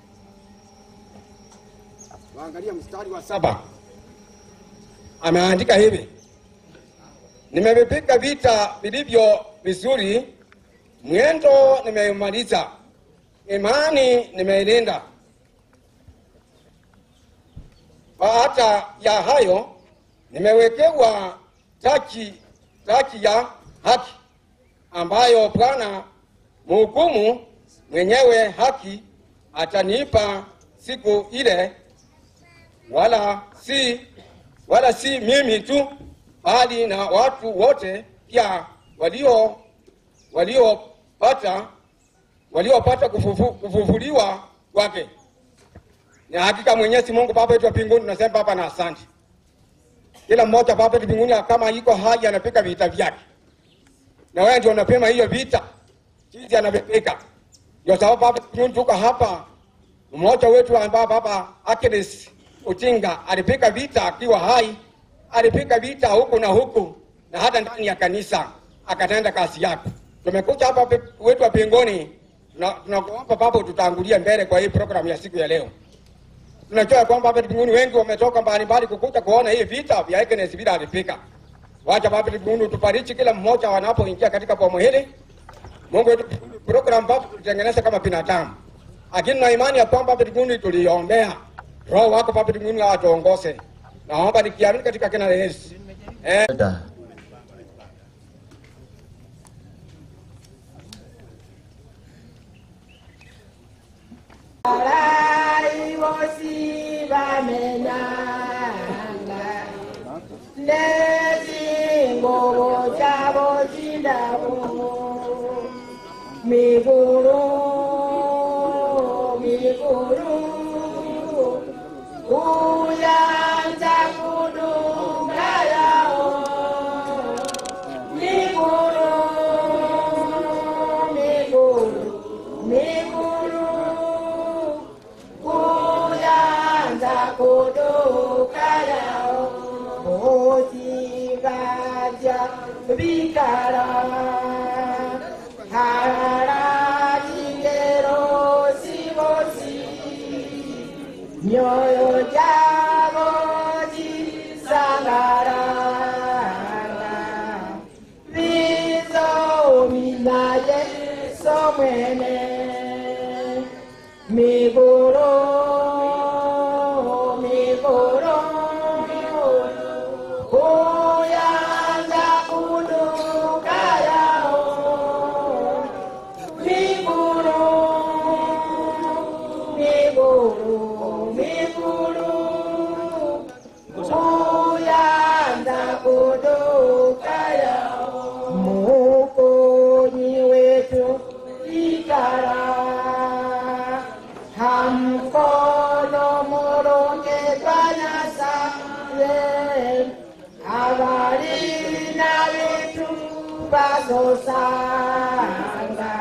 Waangalia mstari wa saba. Ameandika hivi: Nimevipiga vita vilivyo vizuri, mwendo nimeumaliza, imani nimeilinda. Baada ya hayo nimewekewa taji taji ya haki ambayo Bwana mhukumu mwenyewe haki atanipa siku ile, wala si wala si mimi tu, bali na watu wote pia walio waliopata waliopata kufufu, kufufuliwa kwake. Na hakika Mwenyezi Mungu Baba yetu wa mbinguni, tunasema Baba na asante. Kila mmoja Baba yetu mbinguni, kama iko hai anapika vita vyake, na wewe ndio unapima hiyo vita jinsi anavyopika. Ndio sababu Baba mbinguni, tuko hapa, mmoja wetu ambaye Baba Agnes Utinga alipika vita akiwa hai, alipika vita huku na huku na hata ndani ya kanisa akatenda kazi yake. Tumekuja hapa pe- wetu wa mbinguni, tuna- tunakuomba Baba ututangulie mbele kwa hii programu ya siku ya leo. Tunajua ya kwamba hapa mbinguni wengi wametoka mbalimbali kukuja kuona hii vita vya Agnes vile alipika. Wacha Baba mbinguni utubariki kila mmoja wanapoingia katika bomo hili. Mungu wetu program Baba tutengeneze kama binadamu. Lakini na imani ya kwamba Baba mbinguni tuliombea. Roho wako Baba mbinguni atuongoze. Naomba nikiamini katika jina la Yesu. Eh. Alai vosi vamenanga Nezingovo chavo chindavo Miguru, miguru Uyanza kudunga yao Miguru, miguru, miguru kuyanza kuduka yao motivaja bikara harara jingero sibosi nyoyo jabo jisangaranga vizo minaye somwene Migoro, migoro, kuyanza kuduka yao. Migoro, migoro, migoro, kuyanza kuduka yao. Mukonyi wetu ikara hamkono moronge banasare abali na vitu bazosanga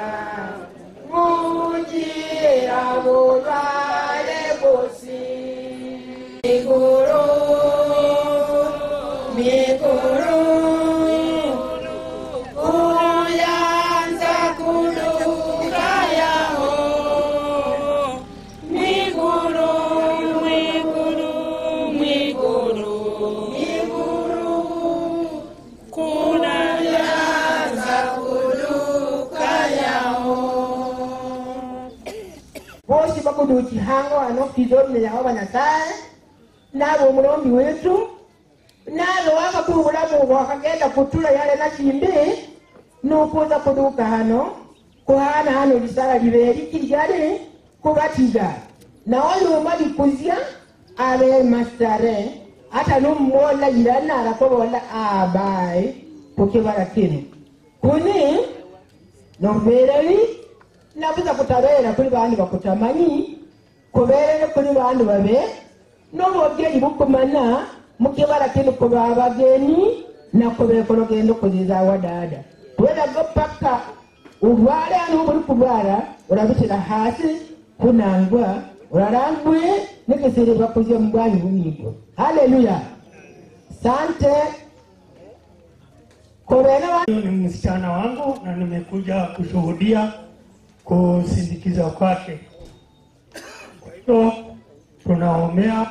munjira bulwale bosi miguru miguru uyanza kuduka yao Miguru, miguru, miguru, miguru, kuna yaza kuluka yao. Bosi bakudu chihango ano kizomne yao banyasaye nabo omulombi wetu nabo wakakubula mungu wakagenda kutula yale nakimbi nukuza kuduka hano kuhana hano lisala liberi kilijali kubatiga na oluma likuzya abe masare hata numwola yirana arakobola abai kukibala kino kuni nobereri nabuza kutabera kuli bandi bakutamanyi kuberere kuli bandi babe nobwogeri bukumana mukibala kino kuba abageni nakubekolo genda okuziza wadada weraga paka urware hano muri kurwara urabishyira hasi kunangwa urarambuye nikisiri bakuzia mbwanyi bumigo haleluya sante korena Huyu ni msichana wangu na nimekuja kushuhudia kusindikiza kwake. Kwa hiyo tunaombea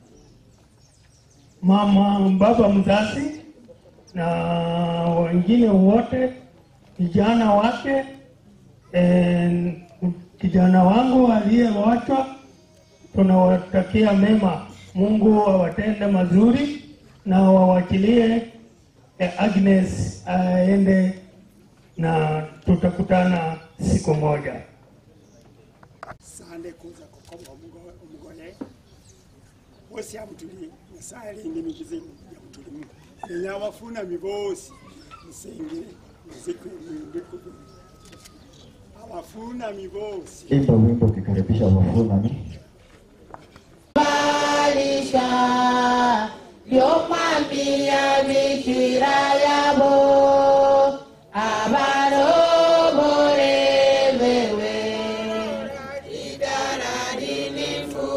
mama baba mzazi na wengine wote, vijana wake eh, kijana wangu aliyewachwa, tunawatakia mema. Mungu awatende mazuri na wawachilie eh, Agnes aende na tutakutana siku moja. sande kuza kukomba omugo- omugole bosi amutuli nyasaye alinde emizimu jamutulimu nenya abafunami bosi musengere muzikwe mwindikugu abafunami bosi Imba wimbo ukikaribisha wafunami. Balisha byomwambia bikira yabo abarobore bewe idara rinifu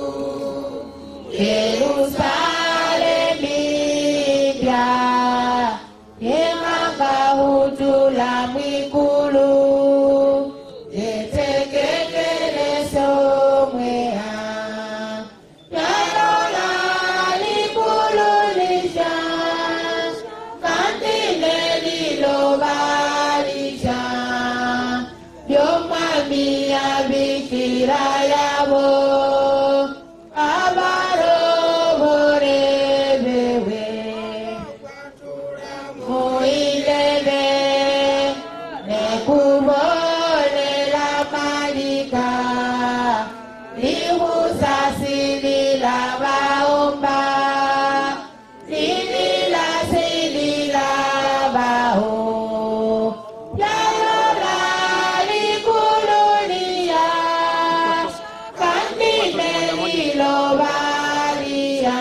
Yerusalemi mpya yemangahutula mwikulu yetekekeleso mwea yalola likululisha kantine lilobalisha byomwamia bikira yabo abarobore bewe muilele nekubolela malika lihusasilila baomba lilila silila bao yalola likululia kandine lilobalia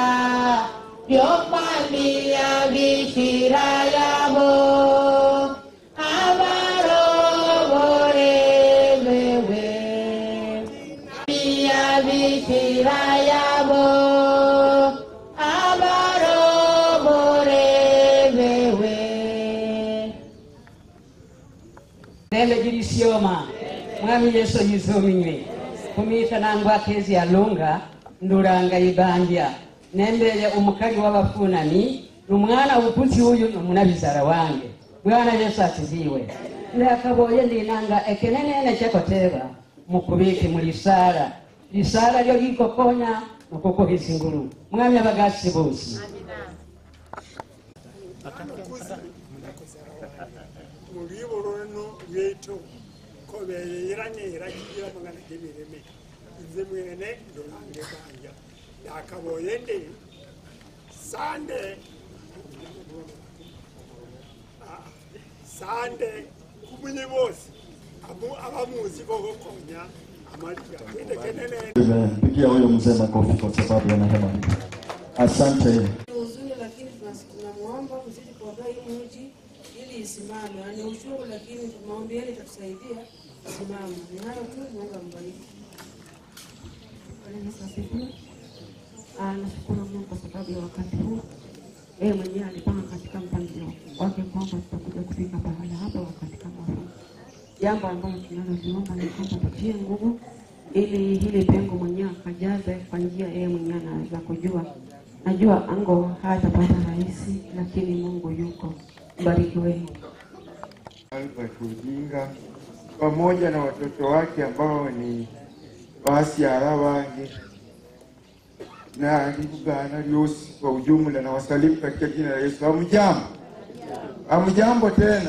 byomwamia bikira yabo abarobore bewe mia bikira yabo abarobore bewe Nende jirisioma mwami yesu yizominywe kumita nangwa akezi alunga nduranga ibandya nembeye umukali w'abafunani numwana upuzi uyu numunabizara wange bwana yesu atiziwe ndakaboye ndinanga ekenenene kyekoteba mukubike mu lisala lisala lyo likokonya nokukuhisa ingulu mwami abagasi bosi mulibo lwono lweto kobeyeranera kigira mangana gemireme nze mwene ndolange banja yakaboye nde sande Ah, sande kumunye bose Abu- abamuzi bogokonya amaliga kendekenene Amen. Pigia huyo mzee makofi kwa sababu ya neema hii. Asante. Ni huzuni lakini tunas- tunamwomba kuzidi kuombea hii mji ili isimame. Ni uchungu lakini maombi yenu itatusaidia isimame. Ni hayo tu, Mungu ambariki. Bwana Yesu asifiwe. Ah, Nashukuru Mungu kwa sababu ya wakati huu. Yeye mwenyewe alipanga katika mpangilio wake kwamba tutakuja kufika pahala hapa wakati kama huu. Jambo ambalo tunaloliomba ni kwamba tutie nguvu ili hili pengo mwenyewe akajaze kwa njia yeye mwenyewe anaweza kujua. Najua ango hatapata rahisi, lakini Mungu yuko. Mbarikiweni. Albert Ujinga pamoja na watoto wake ambao ni basi arabange na libugana lyosi kwa ujumla na wasalimu katika jina la Yesu. Hamjambo, hamjambo tena.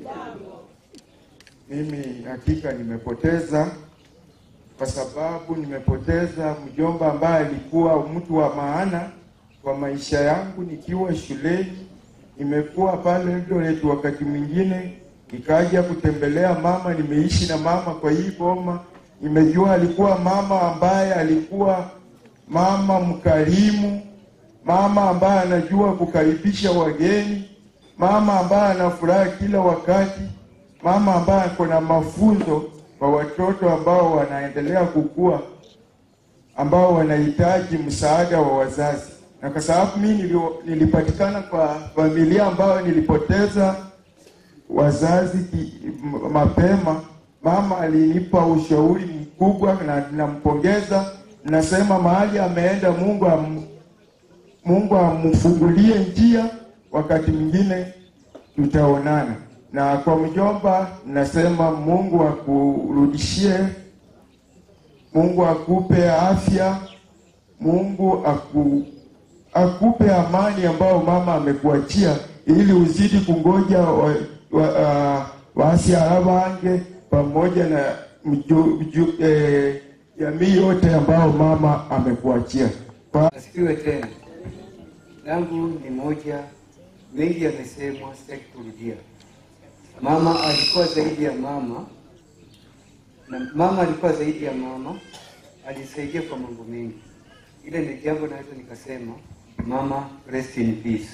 Mimi hakika nimepoteza, kwa sababu nimepoteza mjomba ambaye alikuwa mtu wa maana kwa maisha yangu nikiwa shuleni. Nimekuwa pale Eldoret, wakati mwingine nikaja kutembelea mama. Nimeishi na mama kwa hii boma, nimejua alikuwa mama ambaye alikuwa mama mkarimu, mama ambaye anajua kukaribisha wageni, mama ambaye ana furaha kila wakati, mama ambaye ako na mafunzo kwa watoto ambao wanaendelea kukua, ambao wanahitaji msaada wa wazazi. Na kwa sababu mimi nilio- nilipatikana kwa familia ambayo nilipoteza wazazi ki, m- mapema, mama alinipa ushauri mkubwa na ninampongeza. Nasema mahali ameenda, Mungu am, Mungu amfungulie njia, wakati mwingine tutaonana. Na kwa mjomba, nasema Mungu akurudishie, Mungu akupe afya, Mungu aku, akupe amani ambayo mama amekuachia ili uzidi kungoja wa, wa, uh, waasiara wange pamoja na mju, mju, eh, jamii yote ambao mama amekuachia. Kwa Asifiwe tena. Langu ni moja, mengi yamesemwa, sitaki kurudia. Mama alikuwa zaidi ya mama, na mama alikuwa zaidi ya mama, alisaidia kwa mambo mengi. Ile ni jambo naweza nikasema, mama rest in peace.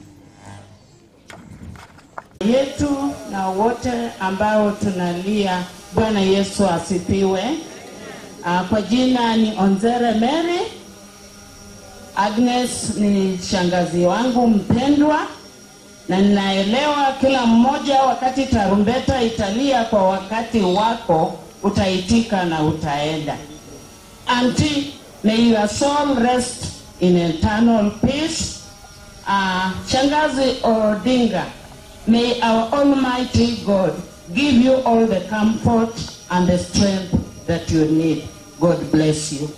yetu na wote ambao tunalia. Bwana Yesu asifiwe. Uh, kwa jina ni Onzere Mary. Agnes ni shangazi wangu mpendwa, na ninaelewa kila mmoja, wakati tarumbeta italia kwa wakati wako, utaitika na utaenda. Auntie, may your soul rest in eternal peace. Uh, shangazi Odinga, May our Almighty God give you all the comfort and the strength that you need. God bless you.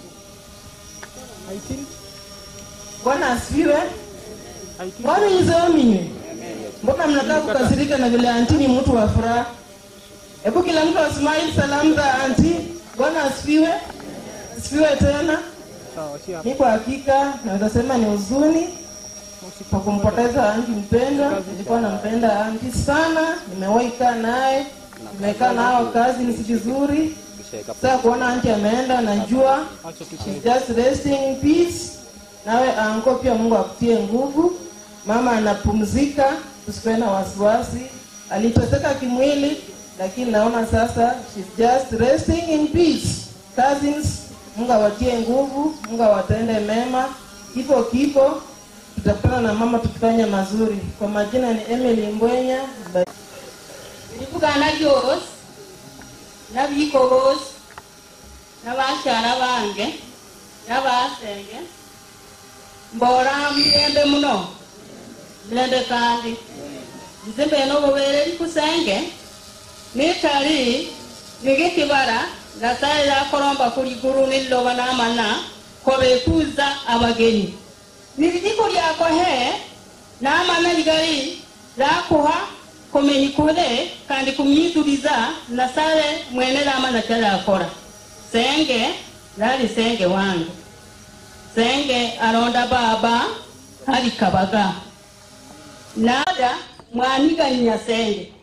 Bwana asifiwe. Bwana izominye. Mbona mnakaa kukasirika na vile anti ni mtu wa furaha? Hebu kila mtu asmile salamu za anti. Bwana asifiwe. Asifiwe tena. Mi kwa hakika naweza sema ni huzuni kwa kumpoteza anti mpendwa. Nilikuwa nampenda anti sana, nimewahi kaa naye, nimekaa nao kazi ni si vizuri. Sasa kuona anti ameenda, najua she's just resting in peace. Nawe anko pia, Mungu akutie nguvu. Mama anapumzika, tusikuwe na wasiwasi. Aliteseka kimwili, lakini naona sasa she's just resting in peace. Cousins, Mungu awatie nguvu, Mungu awatende mema. Kifo kipo, tutakutana na mama tukifanya mazuri. Kwa majina ni Emily Mbwenya. ndivugana byose n'abiko bose n'abakyala bange n'abasenge mbora mirembe muno mirembe kandi nze mbene obubeere likusenge nitali nigikibara nyasaye yakoromba kuliguru nililoba n'amana kobekuuza abagenyi nilijiko lyako he n'amana ligali lakuha kumenyikule kandi kumyituliza nasale mwene lamana kyalakora senge lali senge wange senge alonda baba ali kabaga nada mwaniganya senge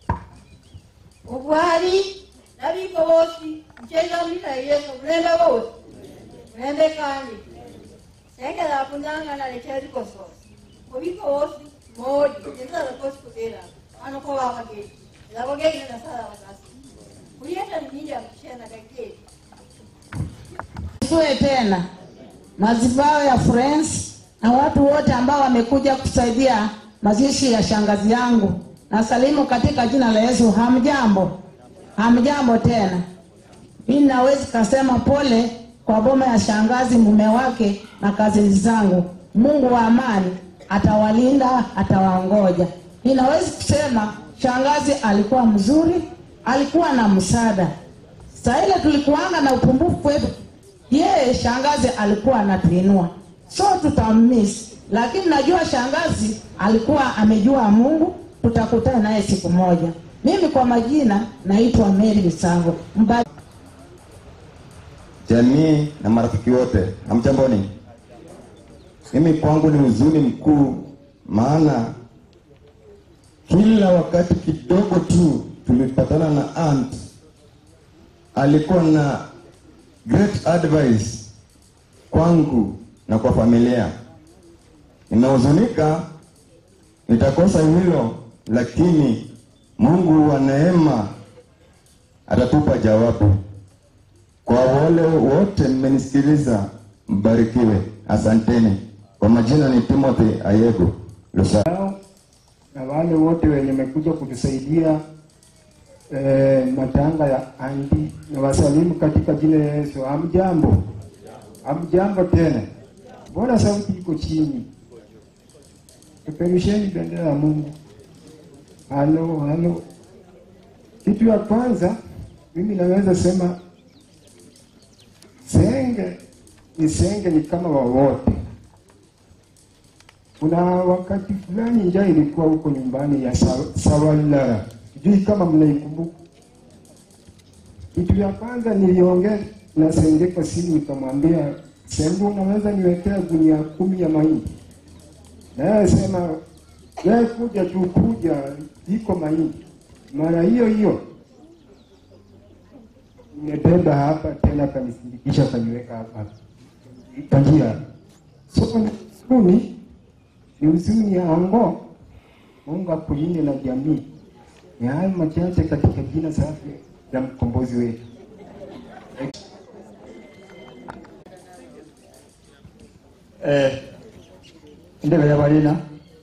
obwali nabiko bosi mcheza mlina yesu mulembe bosi mulembe kandi senge lapunanga nalekyalikosoosi obiko bosi modi enzala kosi kutera ano ko babageni labageni nasala bakasi kuliyeta ni mingi akushena kaketi Tuwe tena mazibao ya friends na watu wote ambao wamekuja kusaidia mazishi ya shangazi yangu. Nasalimu katika jina la Yesu. Hamjambo, hamjambo tena. Mimi nawezi kasema pole kwa boma ya shangazi, mume wake na kazi zangu. Mungu wa amani atawalinda, atawaongoja. Ninawezi kusema shangazi alikuwa mzuri, alikuwa na msaada. Saa ile tulikuanga na upungufu wetu, yeye shangazi alikuwa anatuinua, so tutamiss, lakini najua shangazi alikuwa amejua Mungu, tutakutana naye siku moja. Mimi kwa majina naitwa Mary Misango Mba jamii na marafiki wote, hamjamboni? Mimi kwangu ni huzuni mkuu, maana kila wakati kidogo tu tulipatana na aunt, alikuwa na great advice kwangu na kwa familia. Nimehuzunika, nitakosa hilo, lakini Mungu wa neema atatupa jawabu. Kwa wale wote mmenisikiliza, mbarikiwe. Asanteni. Kwa majina ni Timothy Ayego Lusa. na wale wote wenye wamekuja kutusaidia eh, matanga ya andi na wasalimu katika jina la Yesu. Hamjambo, hamjambo tena. Mbona sauti iko chini? Peperusheni bendera ya Mungu. Halo, halo. Kitu ya kwanza mimi naweza sema senge ni senge, ni kama wawote Kuna wakati fulani njaa ilikuwa huko nyumbani ya Sa- Sawalara, sijui kama mnaikumbuka. Kitu ya kwanza niliongea na Senge kwa simu, nikamwambia Senge, unaweza niwekea gunia kumi ya mahindi? Naye sema wewe kuja tu, kuja, iko mahindi. Mara hiyo hiyo nimebeba hapa tena, kanisindikisha kaniweka hapa kwa njia. So ni huzuni, ni huzuni ya ango. Mungu akulinde na jamii. Ni hayo machache katika jina safi la mkombozi wetu. eh, ndebe yabalina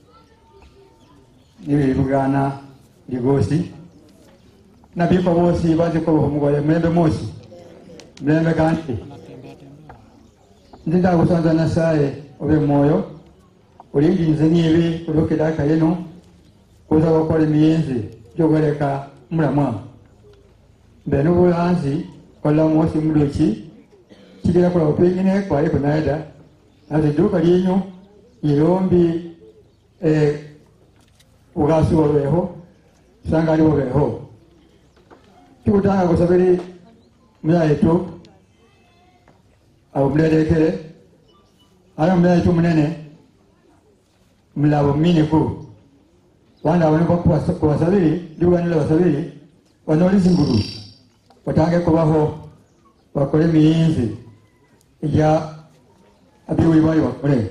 nibibugana ligosi nabiko bosi baziko omugole mulembe mosi mulembe kandi ndinda kusanza nasaye obe moyo ulinginze nibi ulokedaka yeno kuza gukora emiyenzi gyogoreka mulamwa mbe n'obulanzi kola mwosi muloki kigira kula pengine kwali kunaida nati duka lyenyu ilombi eh, ugasi olweho sangali olweho kikutanga kusabiri muyaitu abo mulelekere ala muyaitu munene mulabo miniku wanda abone kubasabiri liwanile basabiri banoli zingulu batange kubaho bakole emiyinzi ija abiwuli bali bakole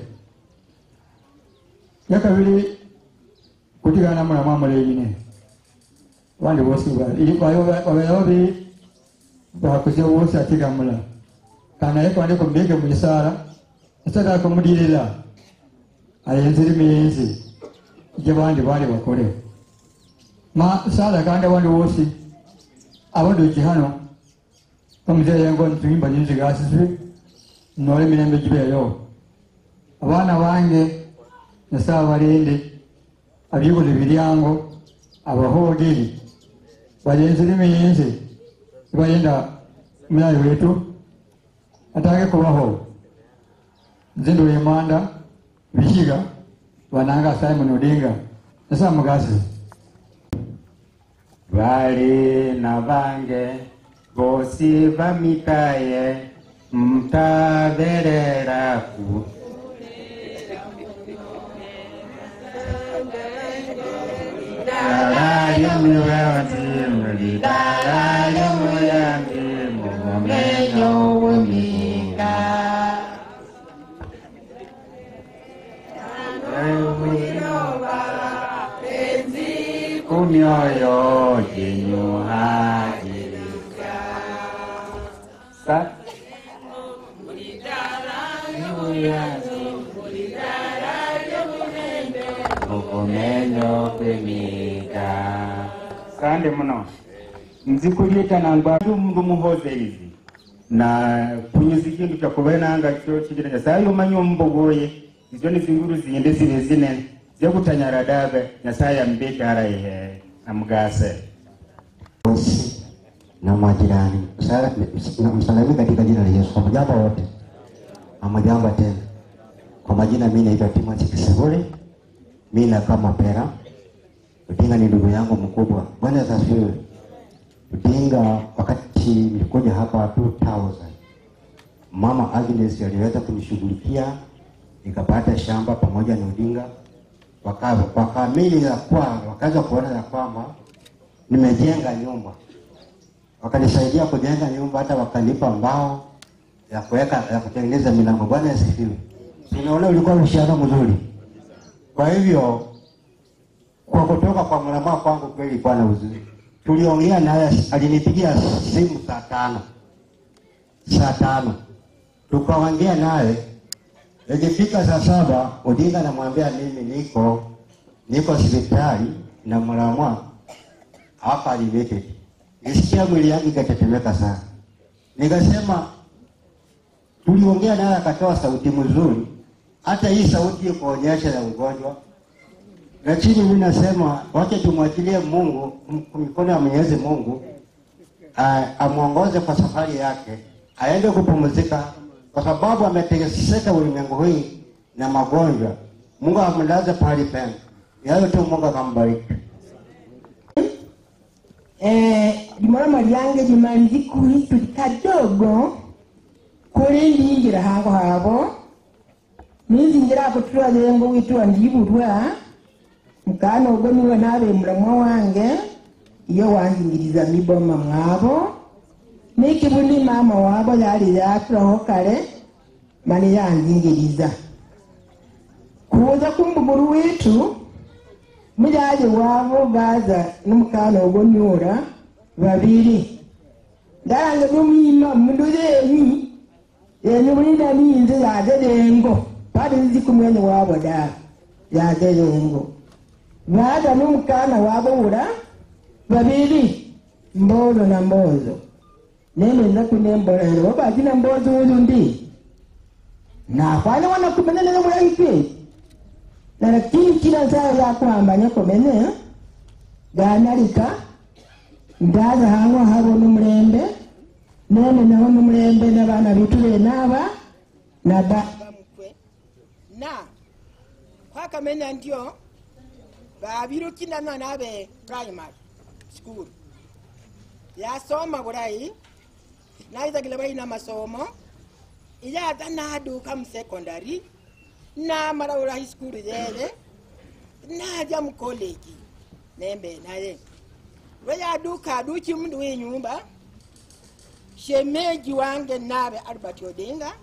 yakabiri kutigana mulamu amuleyine abandi bosi babeera babiri bakuze bosi atigamula kanaye kwandi kumbege muisaala esala kumulirira ayenzire emiyinzi ija bandi bali bakole ma sala kandi abandi bosi abandi hano omuzeeyengo ntuyimba nyinzigasizwe nole emirembe gibeeyo abaana bange nasaaba balinde abyibuli biryango abahoogeri balenzire emiyinzi ibayenda mulayi wetu atange kubaho nze ndula emanda bihiga bananga simon odinga nasaaba mugasize bali na bange bosi bamikaye mtaberera ku kumyoyo jenyu hajirika sa mukomenyo kwemika sande muno nzikulita nangwa mundu muhoze izi na punyiza ikintu kyakubenanga kyo kigira nyasaye umanye ombogoye izo ni zinguru zinde zile zinene zekutanyara dabe nyasaye ambidara ihe namugase na majirani Msala- na msalimie katika jina la Yesu. Hamjambo wote, hamjambo tena. Kwa majina mimi naitwa Timothy Kisibule, mimi nakaa Mapera. Utinga ni ndugu yangu mkubwa. Bwana Yesu asifiwe. Utinga, wakati nilikuja hapa 2000 mama Agnes aliweza kunishughulikia nikapata shamba pamoja na Odinga, waka- wakaamini ya kwa wakaanza kuona ya kwamba nimejenga nyumba wakanisaidia kujenga nyumba, hata wakanipa mbao ya kuweka ya kutengeneza milango. Bwana asifiwe. Unaona, ulikuwa uhusiano mzuri. Kwa hivyo kwa kutoka kwa mlamaa kwangu kweli ilikuwa na uzuri. Tuliongea naye, alinipigia simu saa tano saa tano tukaongea naye. Ikifika saa saba Odinga namwambia mimi niko niko hospitali na mlamwa hapa Limited. Nisikia mwili yangu ikatetemeka sana, nikasema tuliongea naye akatoa sauti mzuri, hata hii sauti kuonyesha ya ugonjwa. Lakini mimi nasema wacha tumwachilie Mungu m- mikono ya Mwenyezi Mungu a- amwongoze kwa safari yake, aende kupumzika, kwa sababu ameteseka ulimwengu hii na magonjwa. Mungu amlaze pahali pema. Yayo tu Mungu akambariki. Eh, limoroma lyange limali likuhi kadogo kuli ndingira hako habo ninzingira ako tulwalengo witwa ndibulwa mukana ogwo niwe nabe mulamwa wange iyo wanzingiriza miboma mwabo nikibuni mama wabo yali yatulaho kale mani yanzingiriza kuza kumbuguru witu mujaje wabo baza n'umukana ogwo nyura babiri ndarange n'umwima mundu yenyi yenye mulina ninze yaze lengo pali nzi kumwene wabo da yaze lengo baza n'umukana wabo ura babiri mbozo na mbozo nene nza kunembolero babajina mbozo uyu ndi nafanya wana kumenene mulaike na lakini kila saa yakwambanya komene ganalika ndaza hang'o habo n'umulembe nene naho n'umulembe n'abana bitu benaba na ba na kwakamenya ndio babirukina mwana abe primary school yasoma bulayi naizagila balina masomo iyaza naduka musekondary namala ula high school yele naja mukoleji nembe naye lweyaduka aduki mundu wenyumba shemeji wange nabe albert odinga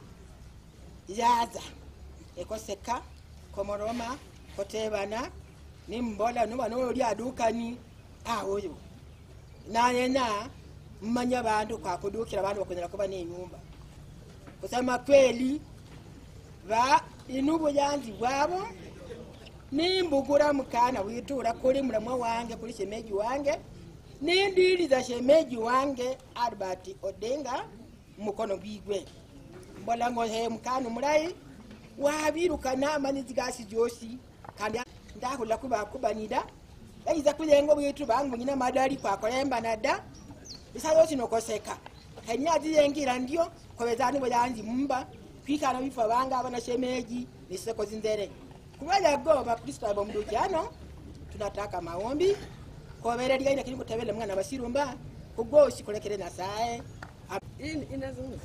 yaza ekoseka komoroma kotebana nimbola noba noli adukani awoyo nayena mmanya bantu kwakudukira bantu bakwenzera kuba nenyumba kusema kweli ba inubuyanzi bwabo nimbugura mukana witura kuli mulamwa wange kuli shemeji wange nindiliza shemeji wange albert odinga mukono gwigwe mbola ngohe mukana mulayi wabiruka namanizi gasi josi kandi ndahula kubakubanida yayiza kulenga bwitu bangu nyina madali kwakolemba nada isa yosi nokoseka kenyazi yengira ndio kobezani boyanzi mumba kwikana bifa banga abana shemeji niseko zinzere kubaya go bakristo abo mdujano tunataka maombi kobere lya ina kilimu tebele mwana basirumba kugoshi kolekere nasaye Hii inazungumza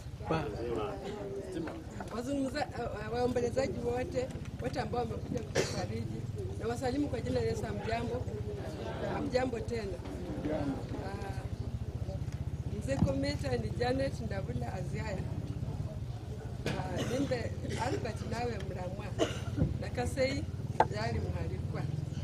wazungumza uh, waombolezaji wote wote ambao wamekuja kutufariji na wasalimu kwa jina la Yesu. Amjambo, amjambo tena. Uh, mzee Kometa ni Janet Ndabula Aziaya uh, nimbe Albert nawe mramwa na Kasei yali mhalikwa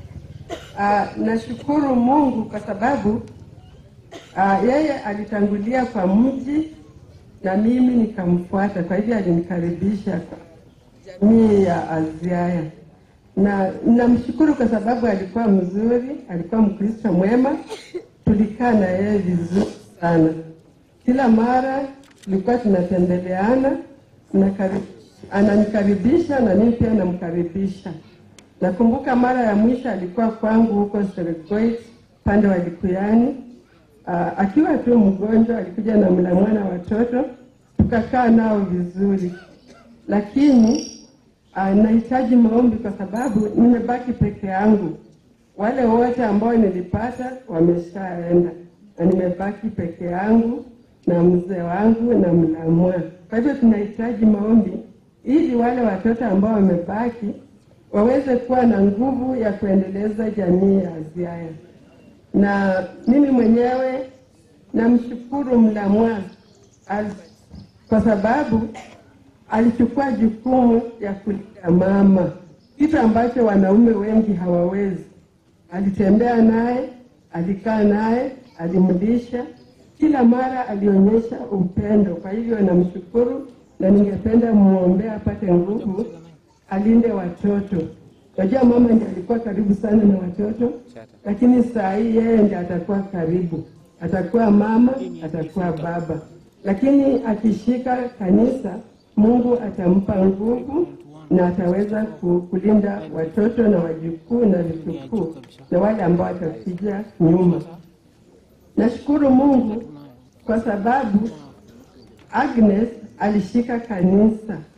Uh, nashukuru Mungu kwa sababu uh, yeye alitangulia kwa mji na mimi nikamfuata, kwa hivyo alinikaribisha kwa jamii ya Aziaya, na namshukuru kwa sababu alikuwa mzuri, alikuwa Mkristo mwema, tulikaa na yeye vizuri sana. Kila mara tulikuwa tunatembeleana, tunakari- ananikaribisha na mimi pia namkaribisha. Nakumbuka mara ya mwisho alikuwa kwangu huko Serengeti pande wa Likuyani. Uh, akiwa tu mgonjwa alikuja na mlamwana watoto tukakaa nao vizuri, lakini uh, nahitaji maombi kwa sababu nimebaki peke yangu. Wale wote ambao nilipata wameshaenda na nimebaki peke yangu na mzee wangu na mlamwa. Kwa hivyo tunahitaji maombi ili wale watoto ambao wamebaki waweze kuwa na nguvu ya kuendeleza jamii ya Aziaya. Na mimi mwenyewe namshukuru Mlamwa Albert kwa sababu alichukua jukumu ya kulinda mama, kitu ambacho wanaume wengi hawawezi. Alitembea naye, alikaa naye, alimlisha, kila mara alionyesha upendo. Kwa hivyo namshukuru na ningependa muombee apate nguvu, alinde watoto. Najua mama ndiye alikuwa karibu sana na watoto, lakini saa hii yeye ndiye atakuwa karibu, atakuwa mama, atakuwa baba. Lakini akishika kanisa, Mungu atampa nguvu na ataweza ku- kulinda watoto na wajukuu na vitukuu na wale ambao watakuja nyuma. Nashukuru Mungu kwa sababu Agnes alishika kanisa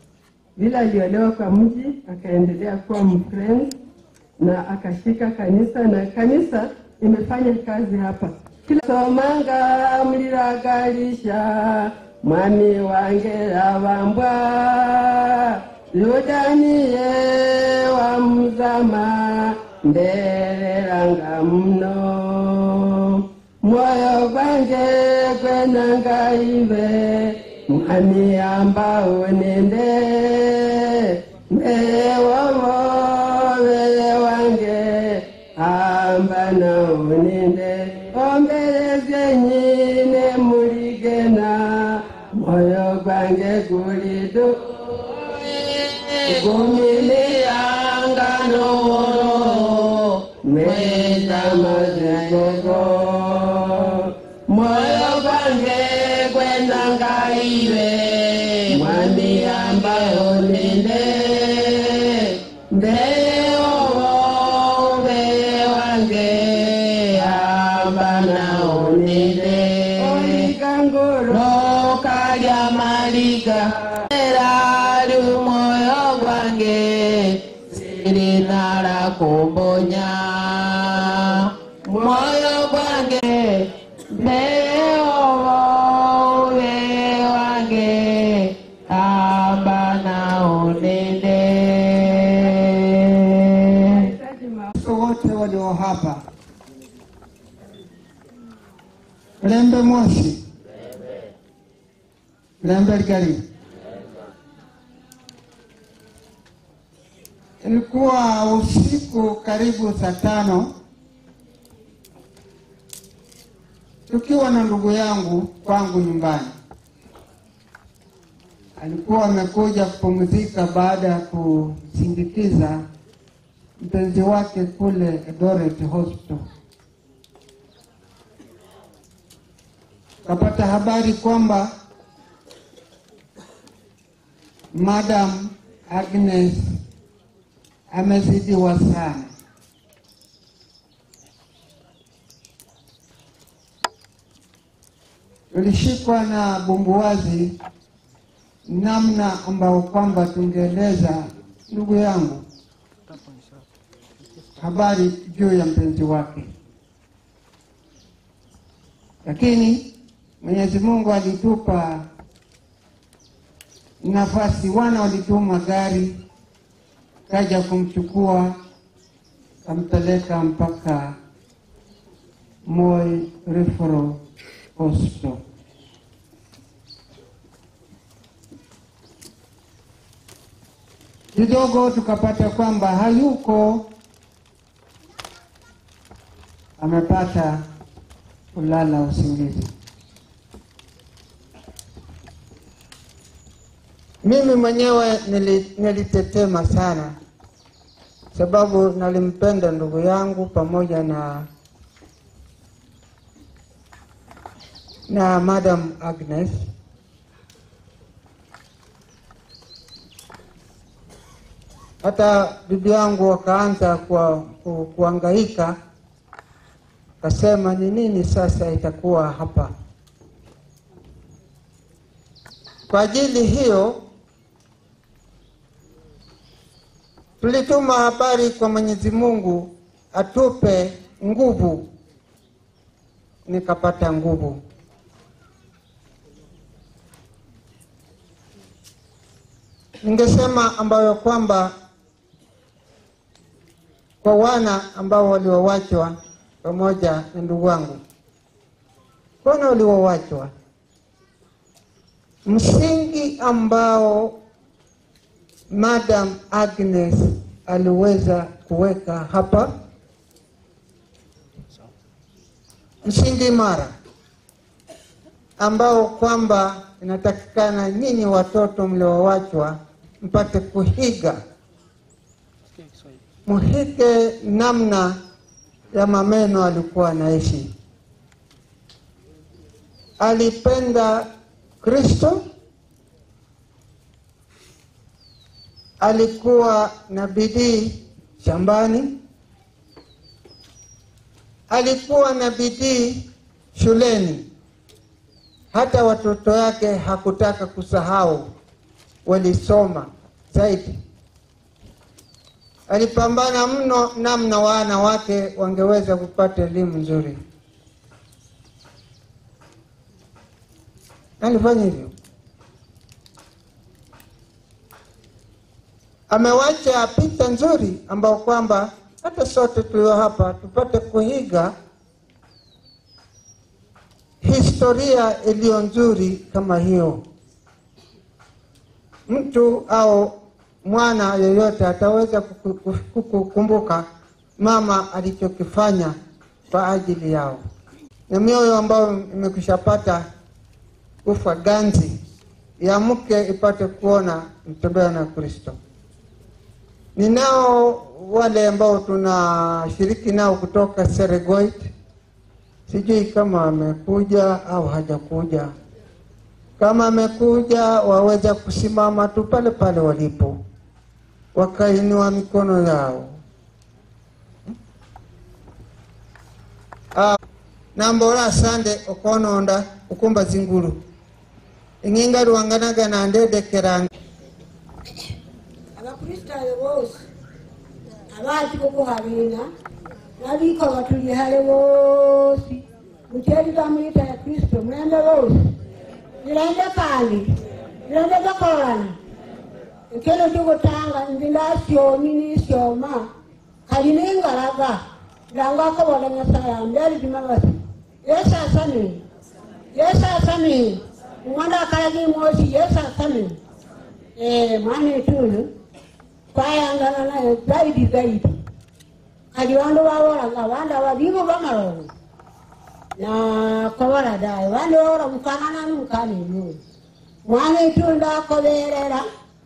vile aliolewa kwa mji akaendelea kuwa mfriend na akashika kanisa na kanisa imefanya kazi hapa kila somanga mliragalisha mwami wange avambwa yudaniye wamuzama ndereranga mno mwoyo gwange gwenangaive mwami ambao nende mbewovove wange amba naonende ombeleze nyine muligena moyo gwange gulidu gumiliyangano mweza mazigogo moyo gwange gwenangaiwe mwami ambayo nende mbeoove wange amba naonende oligangolo kalya maliga erali moyo gwange silinala kumbonya moyo gwange mbeoove wange amba naonende wote walio hapa lembe moshi lembe ligari ilikuwa usiku karibu saa tano tukiwa na ndugu yangu kwangu nyumbani alikuwa amekuja kupumzika baada ya kusindikiza mpenzi wake kule Eldoret Hospital. Kapata habari kwamba Madam Agnes amezidiwa sana. Tulishikwa na bumbuwazi namna ambao kwamba tungeeleza ndugu yangu habari juu ya mpenzi wake, lakini Mwenyezi Mungu alitupa nafasi, wana walituma gari kaja kumchukua kampeleka mpaka Moi Referral Hospital. Kidogo tukapata kwamba hayuko, amepata kulala usingizi. Mimi mwenyewe nili, nilitetema sana, sababu nalimpenda ndugu yangu pamoja na na Madam Agnes. Hata bibi yangu wakaanza kwa, ku, kuangaika, kasema ni nini sasa itakuwa hapa. Kwa ajili hiyo tulituma habari kwa Mwenyezi Mungu atupe nguvu, nikapata nguvu. Ningesema ambayo kwamba kwa wana ambao waliowachwa pamoja na ndugu wangu, wana waliowachwa, msingi ambao Madam Agnes aliweza kuweka hapa, msingi imara ambao kwamba inatakikana nyinyi watoto mliowachwa mpate kuhiga, muhige namna ya mameno alikuwa anaishi. Alipenda Kristo, alikuwa na bidii shambani, alikuwa na bidii shuleni. Hata watoto yake hakutaka kusahau, walisoma zaidi. Alipambana mno namna wana wake wangeweza kupata elimu nzuri. Alifanya hivyo. Amewacha picha nzuri ambao kwamba hata sote tulio hapa tupate kuiga historia iliyo nzuri kama hiyo. Mtu au mwana yeyote ataweza kuku- kuku- kukumbuka mama alichokifanya kwa ajili yao, na mioyo ambayo imekushapata kufa ganzi ya mke ipate kuona mtembea na Kristo. Ninao wale ambao tunashiriki nao kutoka Seregoit, sijui kama amekuja au hajakuja. Kama amekuja, waweza kusimama tu pale pale walipo, wakainua mikono yao. Ah, nambora sande okononda ukumba zinguru ing'inga luwanganaga nandedekeranga abakristaayo bose abazi kukuhabina nabiko batuli hale bosi mukyerira muyita ya kristo mulembe bose nilende kandi nilende gakolana ekero tukutanga nzi ndasyomi nisyoma kali ningalaga ndangakobola nyasaye ambyalidima basi yesu asamini yesu asamini umwana akalagi mwosi yesu asamini Eh, mwana etuyo twayangana naye zaidi zaidi kali bandu babolanga bandu ababibo bamalongo nakobola daye bandu babola mukanana numukana enuyo mwana etuyo ndakoberera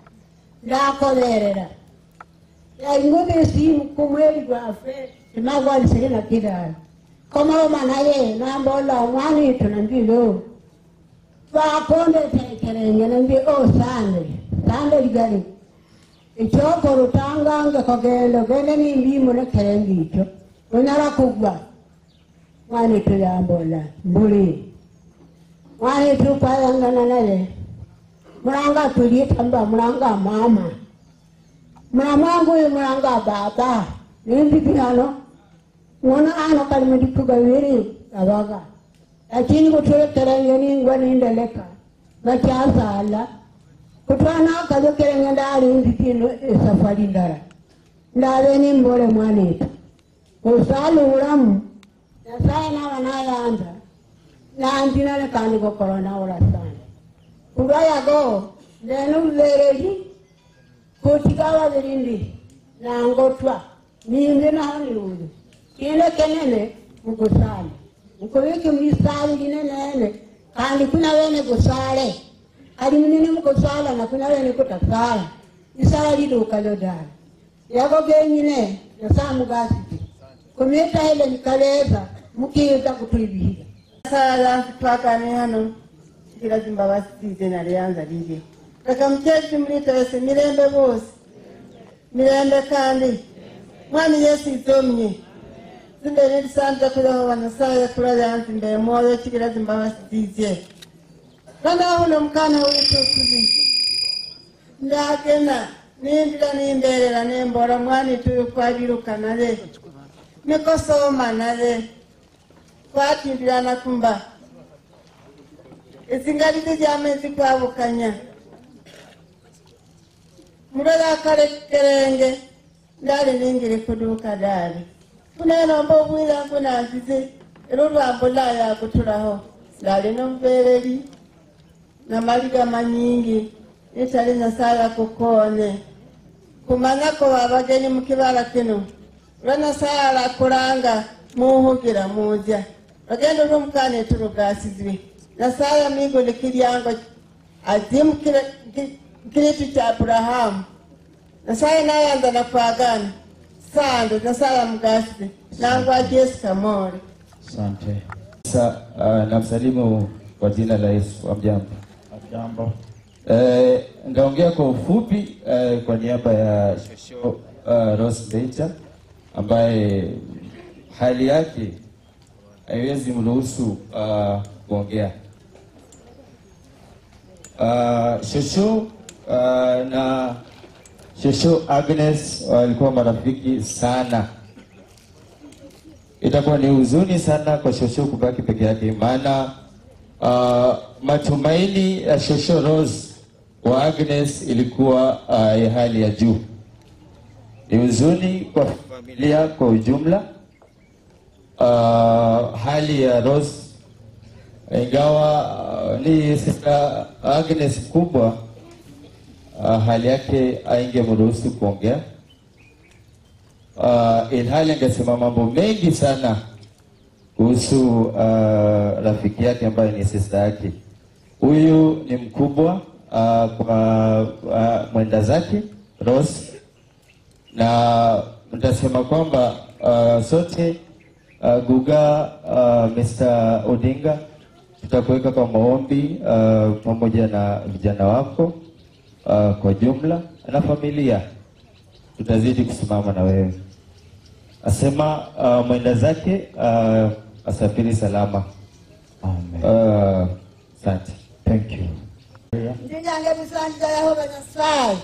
ndakoberera yaingobe esimu kumweli gwafe timagwalisire na kidala komoloma naye nambola mwana etu nambilo twakonde tekerenge nambi o sande sande ligali ekyokoro tangange kogendo gende nimbimu nekerenge ikyo onyala kugwa mwana etu yambola mbuli mwana etu kwayangana naye mulanga tulietamba mulanga mama mulamwangu uyu mulanga baba nimbipi hano ng'ona ano kali mudikuga bibiri abaga lakini kutulekerenge ningwa nindeleka nakyazala kutwana akazokerenge ndali nditino esafari ndala ndabe nimbole mwanetu osala obulamu nyasaye naba nayanza nandinane kandi gokolo nawula sana kulwayago ndene bubereri kutika babiri ndi nangotwa nimbe naho nirundu kinde kenene mugusale mukubike mwisali linenene kandi kuna wene gusale ali munene mugusala na kuna wene kutasala isala liduka lodala yago genyine nasamugasiti kumita ile nikaleza mukiza kutwibihiga sala twakane hano kila zimbabasi zize nalianza lile reka mukezi mulita wese mirembe bose mirembe kandi mwami yesu izomye zimbere lisanze kuleho wanasaye kulayanza imbere mwoyo kikila zimbabasi zize kandahuno mukana witu kuzi ndagena nimbila nimberera nembora mwani tuyu kwabiruka nale nikosoma nale kwatimbirana kumba ezingalire lyamezi kwabukanya mulala akalekerenge ndali ningire kuduuka dali kunenomba obwira nkunazize era olwambo layo akutulaho ndali nomubereri namaliga manyingi nitali nyasaye akukone kumanyako abagenyi mukibala kino lwa nyasaye alakulanga muhugira muja bagenda olwomukana eturugasizwe nyasaye amigole kiryango azimu kiritu kya aburahamu nyasaye nayanza nakwagana sando nyasaye amugasize nangwa jesu kamore Asante. Sa, uh, namsalimu kwa jina la Yesu. Amjambo. Jambo. Eh, ndaongea kwa ufupi eh, kwa niaba ya Shosho uh, Rose Bencha ambaye hali yake haiwezi mruhusu uh, kuongea. Uh, Shosho uh, na Shosho Agnes walikuwa marafiki sana. Itakuwa ni huzuni sana kwa Shosho kubaki peke yake, maana uh, matumaini ya Shosho Rose wa Agnes ilikuwa uh, ya hali ya juu. Ni huzuni kwa familia kwa ujumla. Uh, hali ya Rose ingawa uh, ni sister Agnes kubwa uh, hali yake aingemruhusu kuongea uh, ilhali angesema mambo mengi sana kuhusu uh, rafiki yake ambaye ni sister yake. Huyu ni mkubwa uh, kwa uh, mwenda zake Rose, na nitasema kwamba uh, sote uh, Guga uh, Mr. Odinga tutakuweka kwa maombi uh, pamoja na vijana wako uh, kwa jumla na familia, tutazidi kusimama na wewe. Asema uh, mwenda zake uh, asafiri salama. Uh, Asante. Thank you. ndinyange bisanjira yehova nyasaye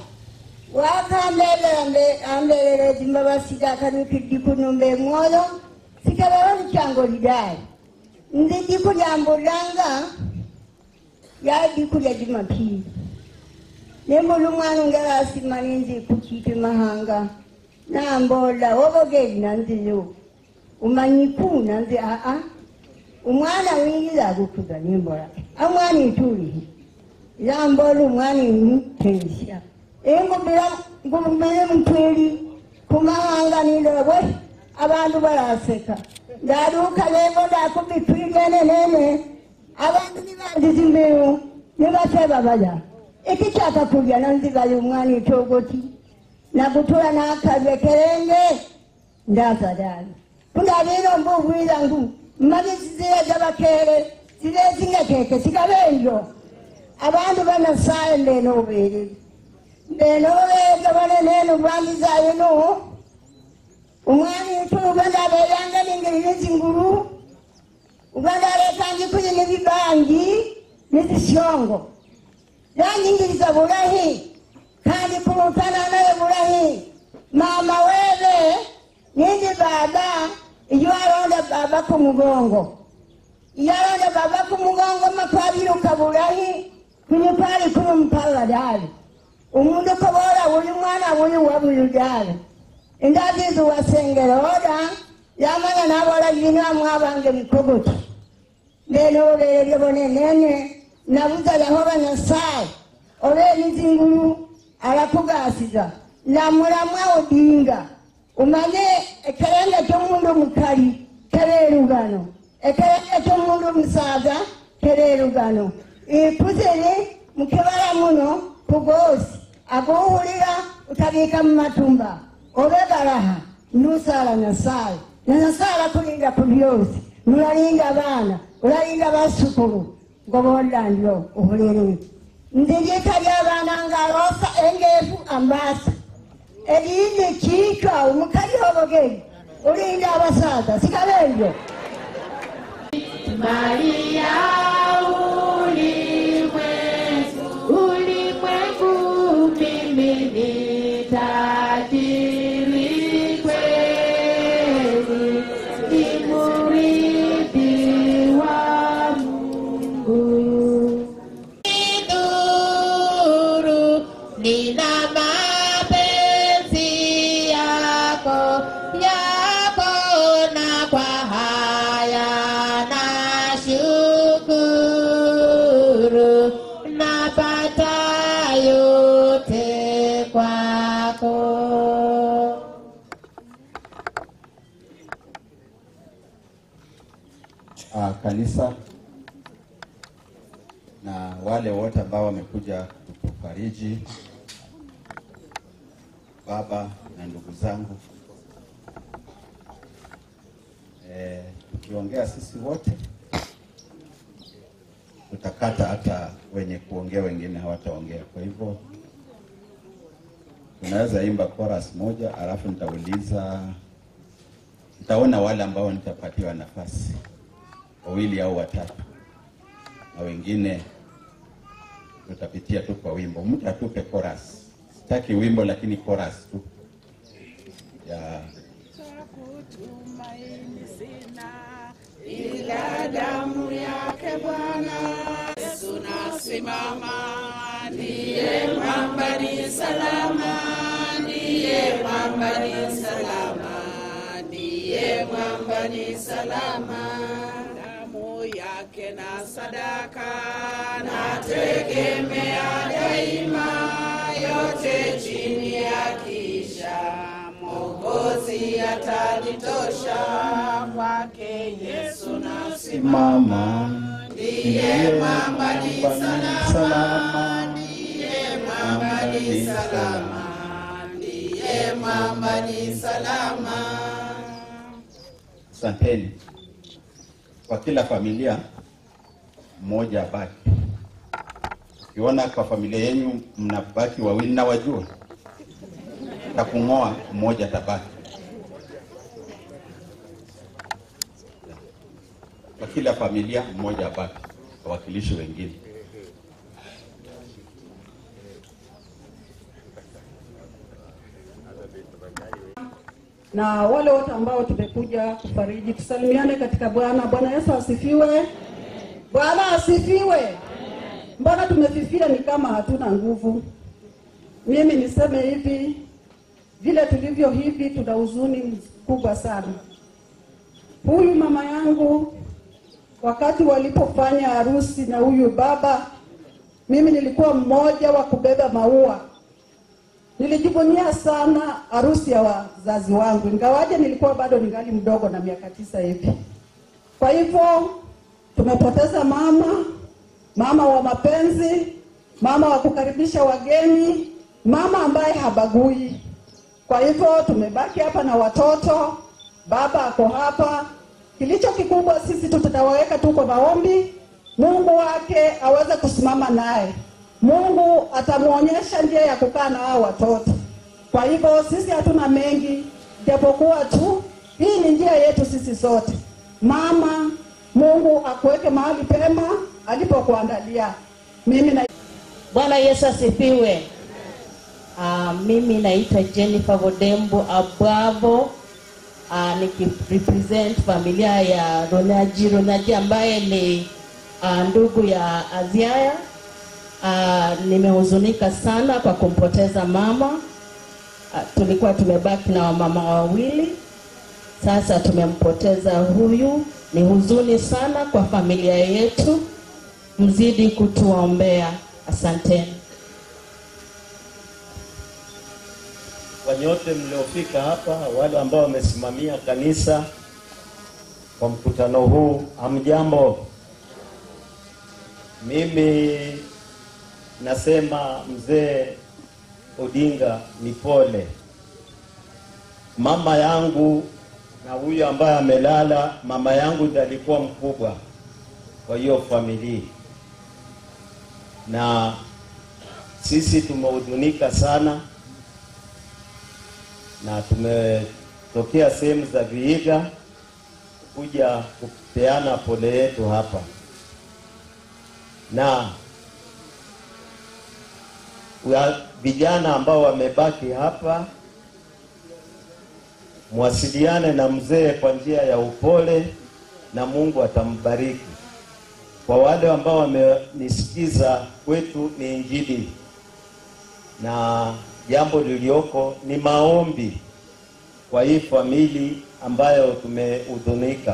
wakambelera ambelera zimbabasi dakanukiddi kunumba emwoyo sikabeho licyango lidali ndi diku lyambulanga ya diku lya jumapili nimbula umwana ungera asimani nzi kuchipe mahanga nambola wobogeli nanziyo umanyiku nanzi aa umwana wingira gukuga nimbola amwana itulihi yambola umwana imutensya ingubira ngumene mutweli kumahanga nilowe abantu baraseka ndaruka lego ndakubitwigene nene abantu nibandiza imbeho nibateba baya ikichaka kulya nanzigayo umwana itogoti nakutura nakalya kerenge ndazadani kundabiro mbubwira ngu mmagisi zile zabakere zile zingekeke sikabenjo abantu banasaye mbenoberere mbenoberere banenene ubwangizayo no umwami utuba ndabeyanga ningirire zinguru ubandarekangi kuyi nibibangi nizisyongo yanyingiriza bulahi kandi kulutana naye bulahi mama webe nindi baba iyo alonda baba ku mugongo iyo alonda baba ku mugongo makwabiruka bulahi kunyupali kuno mpala dali umundu kobola buli mwana buli wa buli dali indazizi wasengera oda yamanya nabola lina mwabange mikogoti ndenoolere lyobonenene nabuza yehova nyasaye oba emizingulu alakugasiza namulamwa odinga umanye ekerenge kyomundu mukali kererugano ekerenge kyomundu musaza kererugano ikuziri mukibala muno kugosi aguwulira utabika mumatumba obegalaha nusala nyasaye na nyasaye alakulinda ku byosi nulalinda abaana ulalinda basukulu ngobola ndyo obulere ndirika ly'abaana ngalosa engeefu ambasa erindi kiitwa omukali obogeri ulinda abasaza sikabenjo Maria ulimwengu, ulimwengu mimi ni tajiri kweli, ni murithi wa Mungu. Nidhuru, nina mapenzi yako, yako na kwa haya nashukuru, napata yote kwako. uh, kanisa na wale wote ambao wamekuja kutufariji, baba na ndugu zangu. Eh, tukiongea sisi wote tutakata, hata wenye kuongea wengine hawataongea. Kwa hivyo tunaweza imba chorus moja, alafu nitauliza, nitaona wale ambao nitapatiwa nafasi wawili au watatu, na wengine tutapitia tu kwa wimbo. Mtu atupe chorus Sitaki wimbo lakini chorus tu ya Tumaini sina ila damu yake Bwana Yesu nasimama, ndiye mwamba ni salama, ndiye mwamba ni salama, ndiye mwamba ni salama. Damu yake na sadaka nategemea daima, yote chini ya kisha Mwokozi atanitosha, kwake Yesu nasimama, ndiye mwamba ni salama, ndiye mwamba ni salama, ndiye mwamba ni salama. asanteni. Kwa kila familia mmoja abaki. Ukiona kwa familia yenu mnabaki wawili na wajua takung'oa, mmoja tabaki. Kwa kila familia mmoja abaki, wawakilishi wengine. na wale wote ambao tumekuja kufariji, tusalimiane katika Bwana. Bwana Yesu asifiwe. Bwana asifiwe. Mbona tumefifia ni kama hatuna nguvu? Mimi niseme hivi, vile tulivyo hivi, tuna huzuni kubwa sana. Huyu mama yangu wakati walipofanya harusi na huyu baba, mimi nilikuwa mmoja wa kubeba maua Nilijivunia sana harusi ya wazazi wangu, ingawaje nilikuwa bado ningali mdogo na miaka tisa hivi. Kwa hivyo tumepoteza mama, mama wa mapenzi, mama wa kukaribisha wageni, mama ambaye habagui. Kwa hivyo tumebaki hapa na watoto, baba ako hapa. Kilicho kikubwa sisi tu tutawaweka tu kwa maombi, Mungu wake aweze kusimama naye. Mungu atamwonyesha njia ya kukaa na hao watoto. Kwa hivyo sisi hatuna mengi, japokuwa tu hii ni njia yetu sisi sote. Mama, Mungu akuweke mahali pema alipokuandalia. Mimi na Bwana Yesu asifiwe. Uh, mimi naitwa Jennifer Vodembo Abwavo uh, nikirepresent familia ya Ronaji Ronaji ambaye ni uh, ndugu ya Aziaya. Uh, nimehuzunika sana kwa kumpoteza mama. Uh, tulikuwa tumebaki na wamama wawili, sasa tumempoteza huyu. Ni huzuni sana kwa familia yetu, mzidi kutuombea. Asanteni. kwa nyote mliofika hapa, wale ambao wamesimamia kanisa kwa mkutano huu, hamjambo. Mimi nasema mzee Odinga ni pole. Mama yangu na huyu ambaye amelala, mama yangu ndiye alikuwa mkubwa kwa hiyo familia, na sisi tumehuzunika sana na tumetokea sehemu za Vihiga kuja kupeana pole yetu hapa, na wa- vijana ambao wamebaki hapa, mwasiliane na mzee kwa njia ya upole na Mungu atambariki. Kwa wale ambao wamenisikiza, kwetu ni Injili na jambo lilioko ni maombi kwa hii famili ambayo tumehuzunika.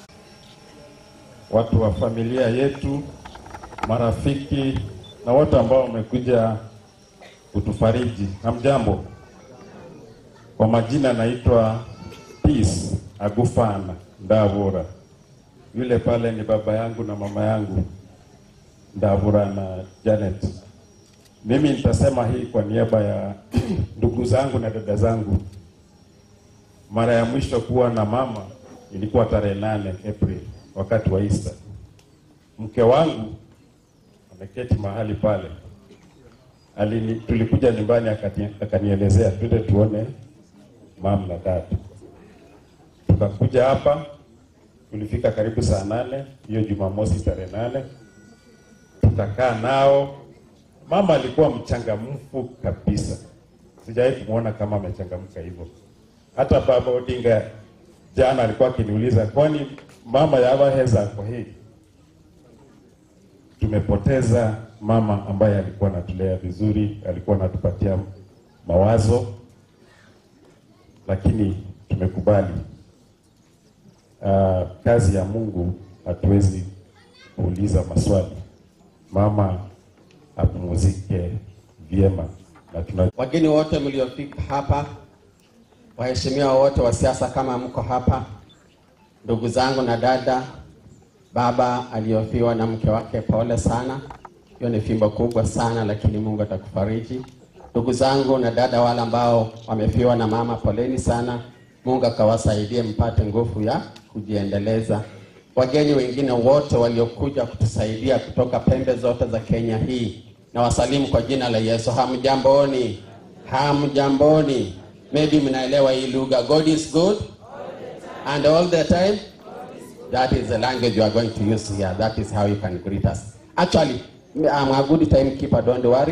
watu wa familia yetu, marafiki na wote ambao wamekuja kutufariji. Hamjambo, kwa majina naitwa Peace Agufana Ndavura. Yule pale ni baba yangu na mama yangu Ndavura na Janet. Mimi nitasema hii kwa niaba ya ndugu zangu na dada zangu. Mara ya mwisho kuwa na mama ilikuwa tarehe nane April wakati wa Easter. Mke wangu ameketi mahali pale, alini, tulikuja nyumbani akati- akanielezea twende tuone mama na dada. Tukakuja hapa, tulifika karibu saa nane hiyo Jumamosi tarehe nane, tukakaa nao. Mama alikuwa mchangamfu kabisa, sijawahi kumwona kama amechangamka hivyo. Hata baba Odinga jana alikuwa akiniuliza, kwani mama yava heza kwa hii? Tumepoteza mama ambaye alikuwa anatulea vizuri, alikuwa anatupatia mawazo, lakini tumekubali uh, kazi ya Mungu hatuwezi kuuliza maswali. Mama apumzike vyema na tuna Wageni wote mliofika hapa, waheshimiwa wote wa siasa, kama mko hapa, ndugu zangu na dada, baba aliyofiwa na mke wake, pole sana. Hiyo ni fimbo kubwa sana, lakini Mungu atakufariji. Ndugu zangu na dada wale ambao wamefiwa na mama, poleni sana. Mungu akawasaidie mpate nguvu ya kujiendeleza. Wageni wengine wote waliokuja kutusaidia kutoka pembe zote za Kenya hii, na wasalimu kwa jina la Yesu. Hamjamboni, hamjamboni. Maybe mnaelewa hii lugha. God is good and all the time. That is the language you are going to use here. That is how you can greet us. Actually, I'm a good timekeeper, don't worry.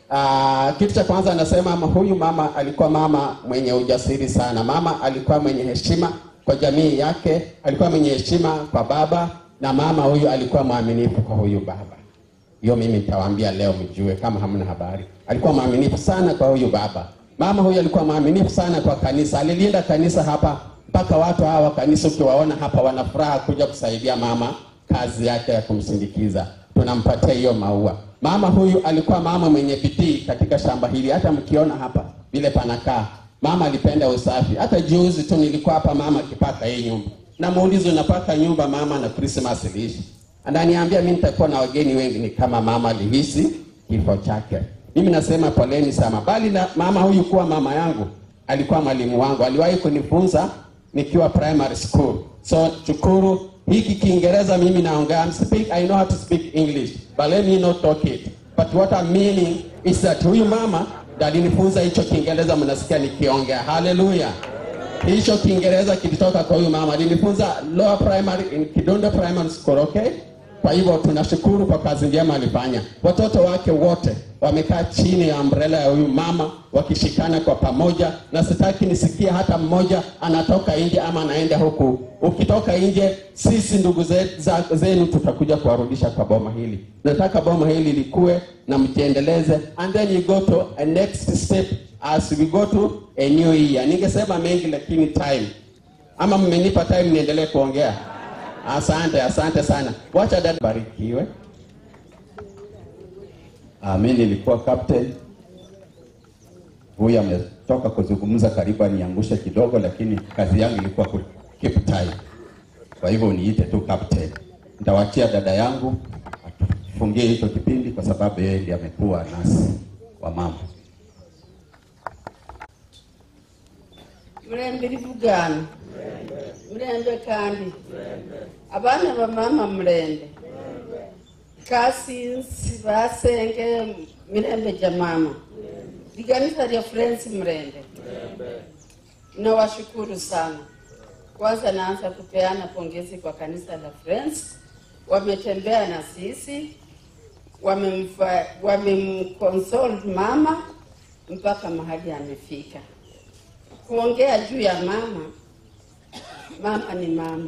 Uh, kitu cha kwanza anasema ama huyu mama alikuwa mama mwenye ujasiri sana. Mama alikuwa mwenye heshima kwa jamii yake, alikuwa mwenye heshima kwa baba, na mama huyu alikuwa mwaminifu kwa huyu baba. Hiyo mimi nitawaambia leo mjue kama hamna habari. Alikuwa mwaminifu sana kwa huyu baba. Mama huyu alikuwa mwaminifu sana kwa kanisa, alilinda kanisa hapa mpaka watu hawa wa kanisa ukiwaona hapa wana furaha kuja kusaidia mama kazi yake ya kumsindikiza. Tunampatia hiyo maua. Mama huyu alikuwa mama mwenye bidii katika shamba hili, hata mkiona hapa vile panakaa. Mama alipenda usafi. Hata juzi tu nilikuwa hapa mama akipaka hii nyumba, na muulizo unapaka nyumba mama na Christmas iliishi, ananiambia mimi nitakuwa na wageni wengi. Ni kama mama alihisi kifo chake. Mimi nasema poleni sana, bali na mama huyu kuwa mama yangu, alikuwa mwalimu wangu, aliwahi kunifunza nikiwa primary school. So shukuru hiki Kiingereza mimi naongea, I'm speak, I know how to speak English but let me not talk it. But what I'm meaning is that huyu mama ndo alinifunza hicho Kiingereza mnasikia nikiongea. Haleluya! Hicho Kiingereza kilitoka kwa huyu mama, alinifunza lower primary in Kidondo Primary School, okay? Kwa hivyo tunashukuru kwa kazi njema alifanya. Watoto wake wote wamekaa chini ya umbrella ya huyu mama wakishikana kwa pamoja, na sitaki nisikie hata mmoja anatoka nje ama anaenda huku. Ukitoka nje, sisi ndugu ze- za- zenu tutakuja kuwarudisha kwa boma hili. Nataka boma hili likue na mjiendeleze, and then you go to a next step as we go to a new year. Ningesema mengi lakini time, ama mmenipa time niendelee kuongea? Asante, asante sana. Wacha dada barikiwe. Ah, mimi nilikuwa captain. Huyu ametoka kuzungumza karibu aniangushe kidogo, lakini kazi yangu ilikuwa ku keep time. Kwa hivyo uniite tu captain. Nitawachia dada yangu atufungie hicho kipindi, kwa sababu yeye ndiye amekuwa nasi wa mama. mulembe livugana mulembe kandi abana bamama mulembe kasinsi basenge milembe ja mama liganisa lya friends mrende nawashukuru sana kwanza naanza kupeana pongezi kwa kanisa la friends wametembea na sisi wamemfa- wamemconsole mama mpaka mahali amefika kuongea juu ya mama. Mama ni mama,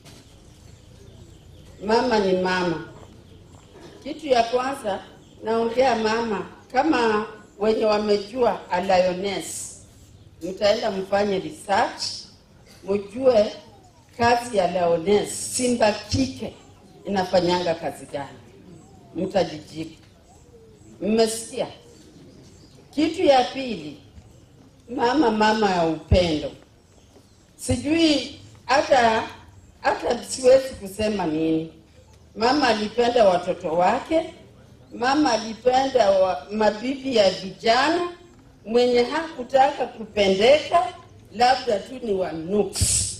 mama ni mama. Kitu ya kwanza naongea mama, kama wenye wamejua a lioness, mtaenda mfanye research, mjue kazi ya lioness, simba kike inafanyanga kazi gani, mtajijibu. Mmesikia? Kitu ya pili, mama mama ya upendo. Sijui hata hata siwezi kusema nini. Mama alipenda watoto wake, mama alipenda wa, mabibi ya vijana. Mwenye hakutaka kupendeka labda tu ni wa nuksi.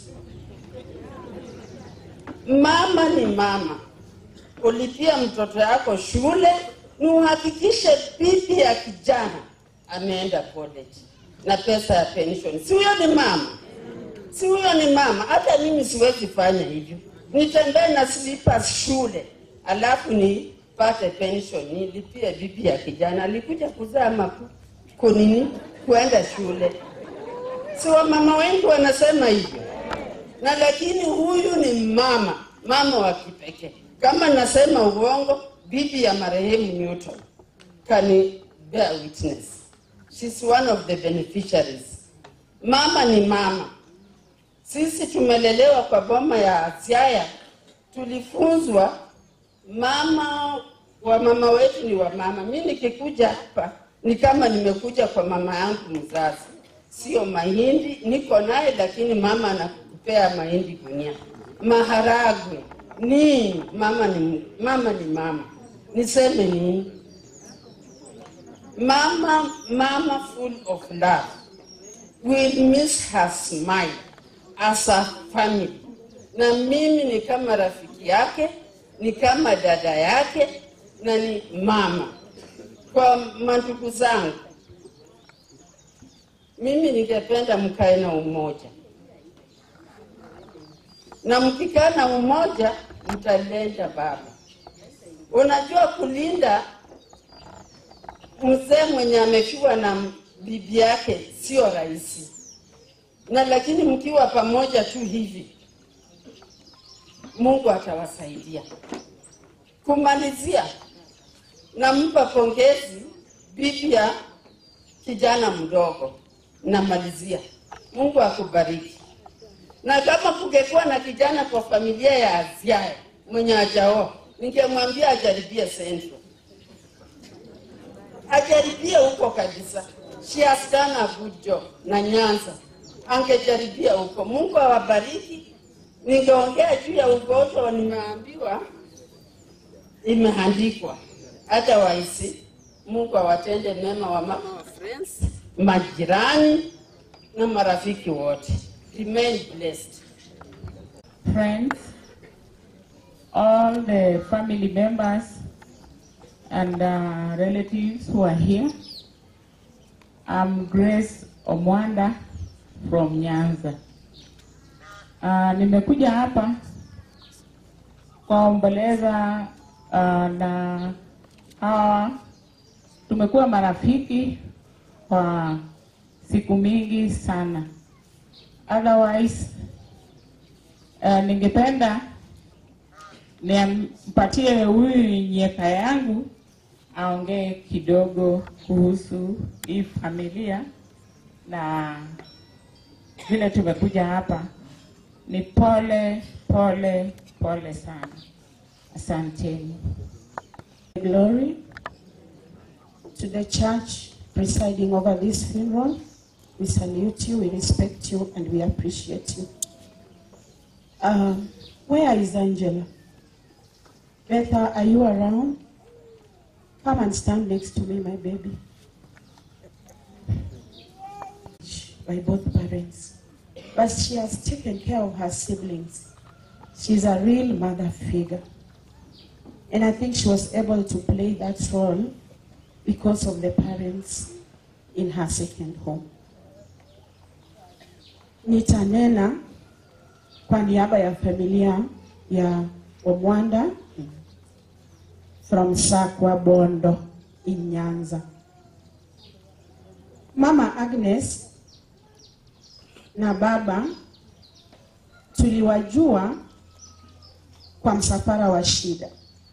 Mama ni mama. Ulipia mtoto yako shule, ni uhakikishe bibi ya kijana ameenda college na pesa ya pension. Si huyo ni mama? Si huyo ni mama? Hata mimi siwezi fanya hivyo, nitembee na slippers shule alafu nipate pension, nilipie bibi ya kijana alikuja kuzaa maku kunini kuenda shule. Si wamama wengi wanasema hivyo, na lakini huyu ni mama, mama wa kipekee. Kama nasema uongo, bibi ya marehemu Newton can bear witness. She's one of the beneficiaries. Mama ni mama. Sisi tumelelewa kwa boma ya Siaya, tulifunzwa mama wa mama wetu ni wa mama. Mi nikikuja hapa ni kama nimekuja kwa mama yangu mzazi, sio mahindi niko naye, lakini mama anakupea mahindi gunia, maharagwe nini. Mama ni mama, ni mama. Niseme nini? Mama, mama full of love. We miss her smile as a family, na mimi ni kama rafiki yake, ni kama dada yake na ni mama. Kwa mandugu zangu, mimi ningependa mkae na umoja, na mkikaa na umoja mtalenda baba. Unajua kulinda mzee mwenye amefiwa na bibi yake sio rahisi, na lakini mkiwa pamoja tu hivi, Mungu atawasaidia. Kumalizia, nampa pongezi bibi ya kijana mdogo. Namalizia, Mungu akubariki. Na kama kungekuwa na kijana kwa familia ya Aziaya mwenye hajaoa, ningemwambia ajaribie Central, ajaribie huko kabisa. She has done a good job na Nyanza, angejaribia huko. Mungu awabariki. Ningeongea juu ya ugonjwa, nimeambiwa imeandikwa hata waisi. Mungu awatende mema wa mama wa friends, majirani na marafiki wote. Remain blessed. friends, all the family members and uh, relatives who are here. I'm Grace Omwanda from Nyanza. Uh, nimekuja hapa kuomboleza uh, na hawa tumekuwa marafiki kwa siku mingi sana. Otherwise, uh, ningependa nimpatie huyu nyeka yangu aongee kidogo kuhusu hii familia na vile tumekuja hapa. Ni pole pole pole sana, asanteni. Glory to the church presiding over this funeral. We salute you, we respect you, and we appreciate you. Um, where is Angela? Betha, are you around? Come and stand next to me, my baby. By both parents. But she has taken care of her siblings. She's a real mother figure. And I think she was able to play that role because of the parents in her second home. Nitanena kwa niaba ya familia ya Omwanda from Sakwa Bondo in Nyanza. Mama Agnes na baba tuliwajua kwa msafara wa shida.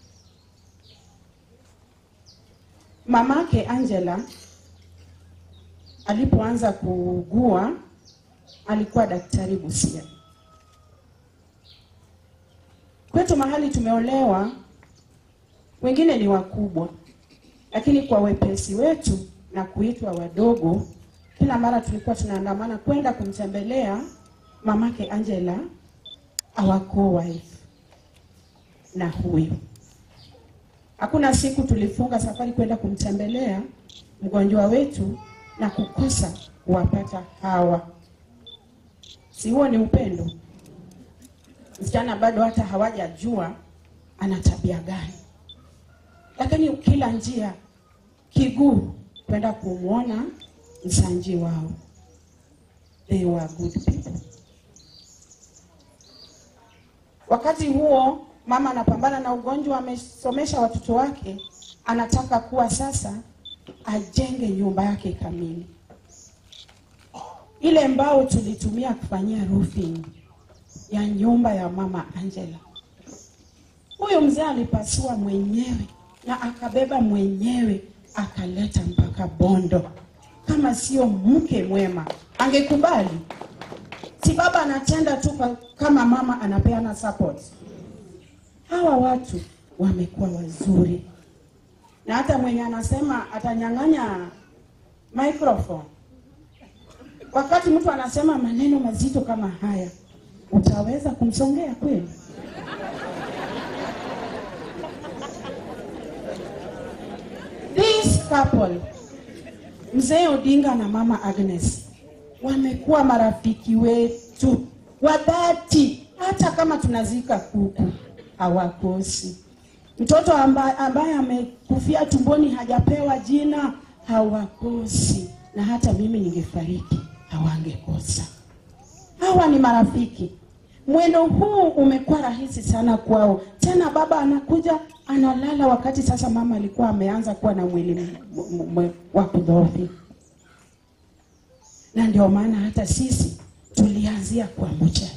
Mamake Angela alipoanza kuugua alikuwa daktari Busia. Kwetu mahali tumeolewa, wengine ni wakubwa, lakini kwa wepesi wetu na kuitwa wadogo, kila mara tulikuwa tunaandamana kwenda kumtembelea mamake Angela, our co-wife na huyu. Hakuna siku tulifunga safari kwenda kumtembelea mgonjwa wetu na kukosa kuwapata hawa. Si huo ni upendo? Msichana bado hata hawajajua ana tabia gani, lakini kila njia kiguu kwenda kumwona msanji wao. They were good people. Wakati huo mama anapambana na ugonjwa, amesomesha watoto wake, anataka kuwa sasa ajenge nyumba yake kamili. ile mbao tulitumia kufanyia roofing ya nyumba ya mama Angela. Huyo mzee alipasua mwenyewe na akabeba mwenyewe akaleta mpaka Bondo. Kama sio mke mwema angekubali? Si baba anatenda tu kwa- kama mama anapeana support. Hawa watu wamekuwa wazuri, na hata mwenye anasema atanyang'anya microphone wakati mtu anasema maneno mazito kama haya, utaweza kumsongea kweli? This couple, mzee Odinga na mama Agnes, wamekuwa marafiki wetu wa dhati, hata kama tunazika kuku hawakosi. Mtoto ambaye, ambaye amekufia tumboni hajapewa jina hawakosi, na hata mimi ningefariki hawangekosa. Hawa ni marafiki. Mwendo huu umekuwa rahisi sana kwao. Tena baba anakuja analala, wakati sasa mama alikuwa ameanza kuwa na mwili m- m- m- wa kudhoofika, na ndio maana hata sisi tulianzia kwa mochari.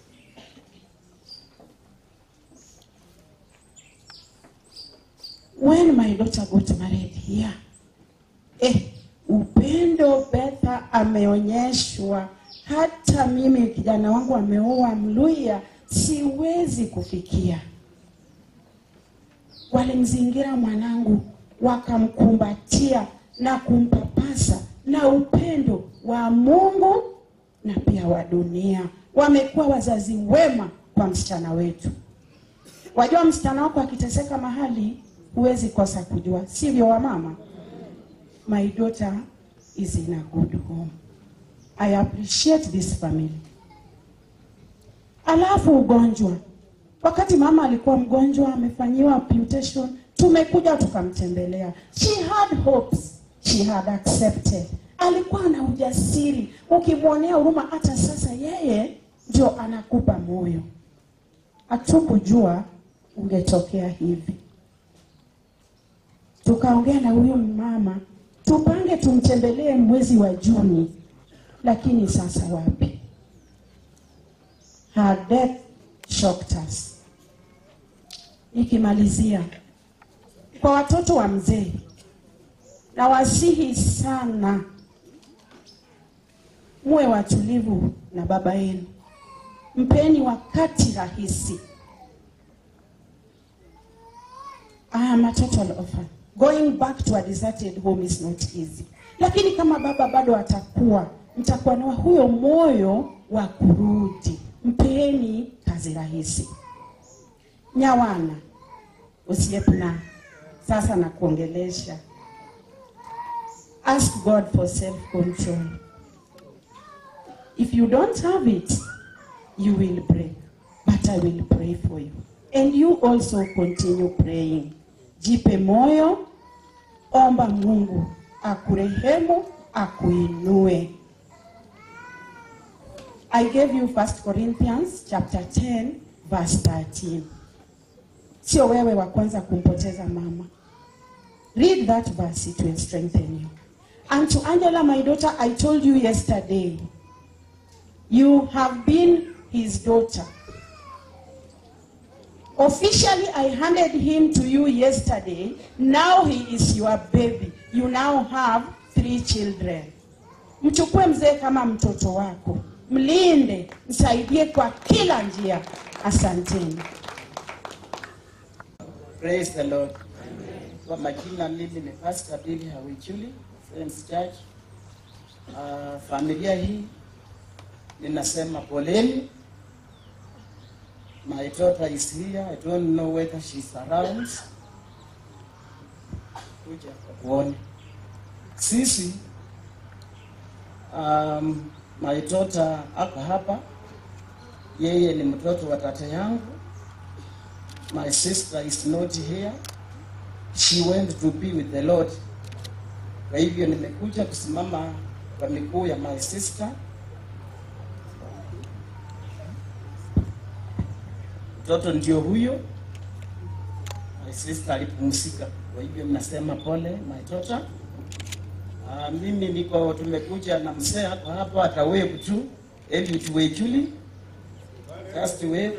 When my daughter got married here, eh, upendo Betha ameonyeshwa. Hata mimi kijana wangu ameoa Mluya, siwezi kufikia. Walimzingira mwanangu, wakamkumbatia na kumpapasa na upendo wa Mungu na pia wa dunia. Wamekuwa wazazi wema kwa msichana wetu. Wajua, msichana wako akiteseka mahali, huwezi kosa kujua, sivyo wamama? My daughter is in a good home. I appreciate this family. Alafu ugonjwa, wakati mama alikuwa mgonjwa, amefanyiwa amputation, tumekuja tukamtembelea. She had hopes, she had accepted. Alikuwa na ujasiri, ukimwonea huruma. Hata sasa yeye ndio anakupa moyo. Hatukujua ungetokea hivi. Tukaongea na huyu mama tupange tumtembelee mwezi wa Juni, lakini sasa wapi? Her death shocked us. Nikimalizia kwa watoto wa mzee, na wasihi sana muwe watulivu na baba yenu, mpeni wakati rahisi. I am a total orphan. Going back to a deserted home is not easy. Lakini kama baba bado atakuwa, mtakuwa na huyo moyo wa kurudi. Mpeni kazi rahisi. Nyawana, usiepna sasa na kuongelesha. Ask God for self-control. If you don't have it, you will break. But I will pray for you. And you also continue praying. Jipe moyo, omba Mungu akurehemu, akuinue. I gave you 1 Corinthians chapter 10 verse 13. Sio wewe wa kwanza kumpoteza mama. Read that verse, it will strengthen you. And to Angela, my daughter, I told you yesterday, you have been his daughter. Officially, I handed him to you yesterday. Now he is your baby. You now have three children. Mchukue mzee kama mtoto wako, mlinde, msaidie kwa kila njia. Asanteni. Praise the Lord. Kwa majina mimi ni Pastor Billy Hawichuli, Friends Church. Uh, familia hii ninasema poleni. My daughter is here. I don't know whether she's around. Kuja kuone. Sisi um, my daughter ako hapa. Yeye ni mtoto wa tata yangu. My sister is not here. She went to be with the Lord. Kwa hivyo nimekuja kusimama kwa miguu ya my sister. Mtoto ndio huyo. My sister alipumzika. Kwa hivyo mnasema pole my daughter. Uh, mimi niko tumekuja na mzee hapa hapa atawave tu ili tuwejuli first wave.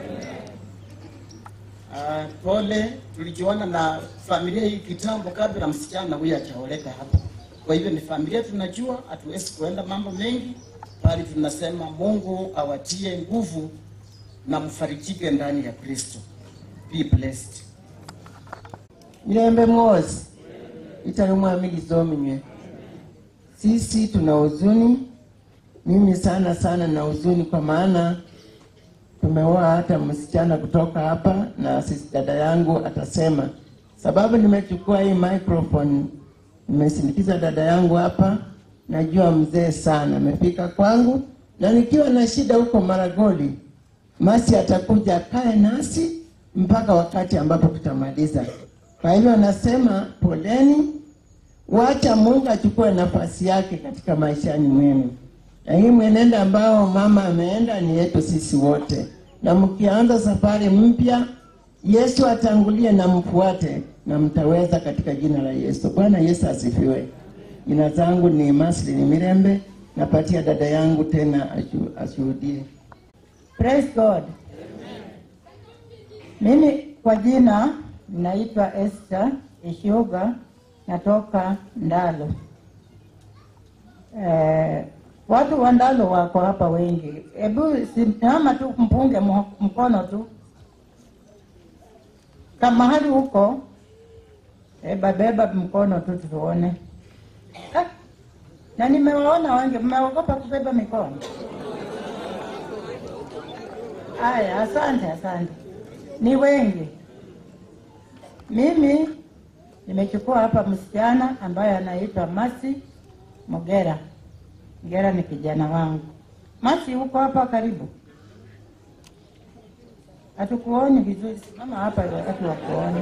Uh, pole, tulijuana na familia hii kitambo kabla msichana huyu achaoleka hapa. Kwa hivyo ni familia tunajua, hatuwezi kuenda mambo mengi, bali tunasema Mungu awatie nguvu na mfarijike ndani ya Kristo. Be blessed. mirembe mwozi itali mwami lizominywe sisi tuna huzuni mimi sana sana na huzuni kwa maana tumeoa hata msichana kutoka hapa na sisi dada yangu atasema sababu nimechukua hii microphone nimesindikiza dada yangu hapa najua mzee sana amefika kwangu na nikiwa na shida huko maragoli masi atakuja akae nasi mpaka wakati ambapo tutamaliza kwa hivyo nasema poleni, wacha Mungu achukue nafasi yake katika maishani mwenu, na hii mwenendo ambao mama ameenda ni yetu sisi wote, na mkianza safari mpya, Yesu atangulie na mfuate, na mtaweza katika jina la Yesu. Bwana Yesu asifiwe. Jina zangu ni Maslin Mirembe, napatia dada yangu tena ashu- ashuhudie. Praise God. Mimi kwa jina naitwa Esther Ishuga, natoka Ndalo. Eh, watu wa Ndalo wako hapa wengi. Hebu simama tu mpunge mo- mkono tu kama mahali huko, eba beba mkono tu tuone. Ah, na nimewaona wengi, mmeogopa kubeba mikono. Haya, asante, asante. Ni wengi. Mimi nimechukua hapa msichana ambaye anaitwa Masi Mogera. Mogera ni kijana wangu. Masi, uko hapa karibu? Hatukuoni vizuri, simama hapa wakati wa kuona.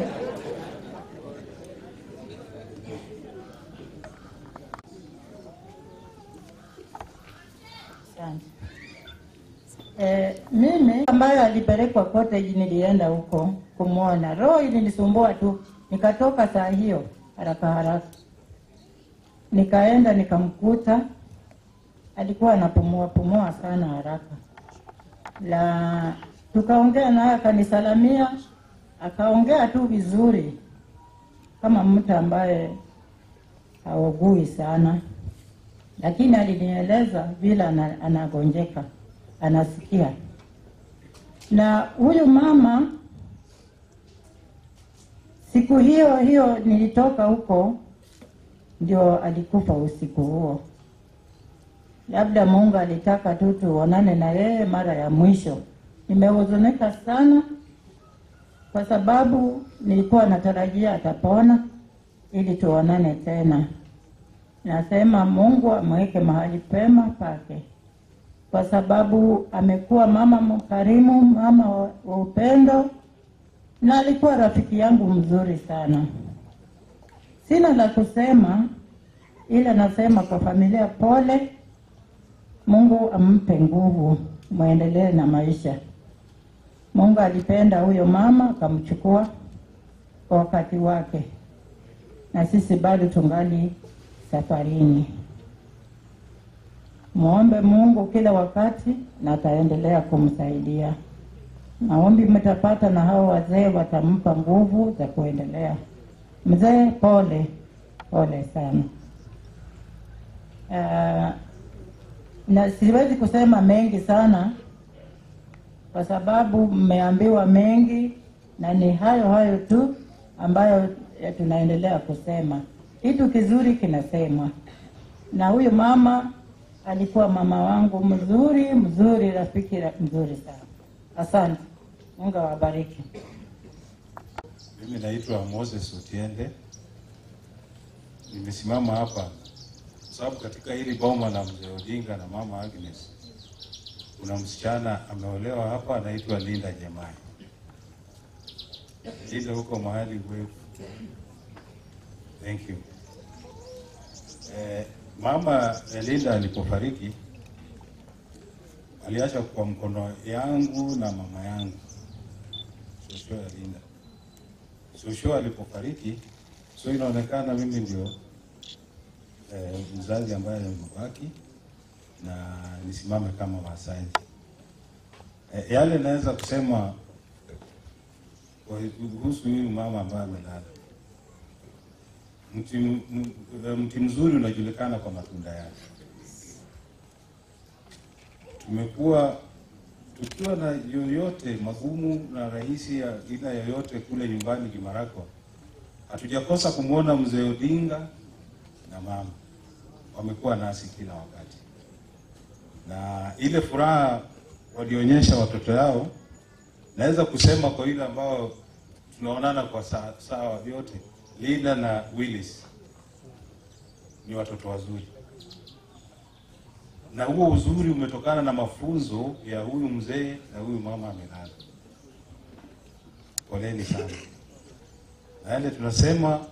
Asante. Eh, mimi ambayo alipelekwa cottage nilienda huko kumwona. Roho ilinisumbua tu, nikatoka saa hiyo haraka haraka, nikaenda nikamkuta, alikuwa anapumua pumua sana haraka, la tukaongea naye, akanisalamia, akaongea tu vizuri kama mtu ambaye haugui sana, lakini alinieleza vile ana- anagonjeka anasikia. Na huyu mama siku hiyo hiyo nilitoka huko, ndio alikufa usiku huo. Labda Mungu alitaka tu tuonane na yeye mara ya mwisho. Nimehuzunika sana kwa sababu nilikuwa natarajia atapona ili tuonane tena. Nasema Mungu amweke mahali pema pake kwa sababu amekuwa mama mkarimu, mama wa wa upendo, na alikuwa rafiki yangu mzuri sana. Sina la kusema, ila nasema kwa familia, pole. Mungu ampe nguvu, mwendelee na maisha. Mungu alipenda huyo mama akamchukua kwa wakati wake, na sisi bado tungali safarini. Muombe Mungu kila wakati na ataendelea kumsaidia. Maombi mtapata na hao wazee watampa nguvu za kuendelea. Mzee, pole pole sana. Uh, na siwezi kusema mengi sana kwa sababu mmeambiwa mengi na ni hayo hayo tu ambayo eh, tunaendelea kusema. Kitu kizuri kinasemwa, na huyu mama alikuwa mama wangu mzuri mzuri, rafiki ra- mzuri sana. Asante, Mungu awabariki. Mimi naitwa Moses Otiende. Nimesimama hapa kwa sababu katika hili boma la mzee Odinga na mama Agnes kuna msichana ameolewa hapa anaitwa Linda Jamai. Linda huko mahali wewe. Thank you. Eh, mama Linda alipofariki aliacha kwa mkono yangu na mama yangu Shosho ya Linda. Shosho alipofariki, so inaonekana mimi ndio eh, mzazi ambaye amebaki na nisimame kama wasaji. Eh, yale naweza kusema kwa- kuhusu huyu mama ambaye amelala. Mti, m- m- mti mzuri unajulikana kwa matunda yake. Tumekuwa tukiwa na yoyote magumu na rahisi ya aina yoyote kule nyumbani Kimarakwa, hatujakosa kumwona mzee Odinga na mama wamekuwa nasi kila wakati, na ile furaha walionyesha watoto yao, naweza kusema kwa ile ambao tunaonana kwa saa, saa vyote, Linda na Willis ni watoto wazuri, na huo uzuri umetokana na mafunzo ya huyu mzee na huyu mama amelala. Poleni sana, na yale tunasema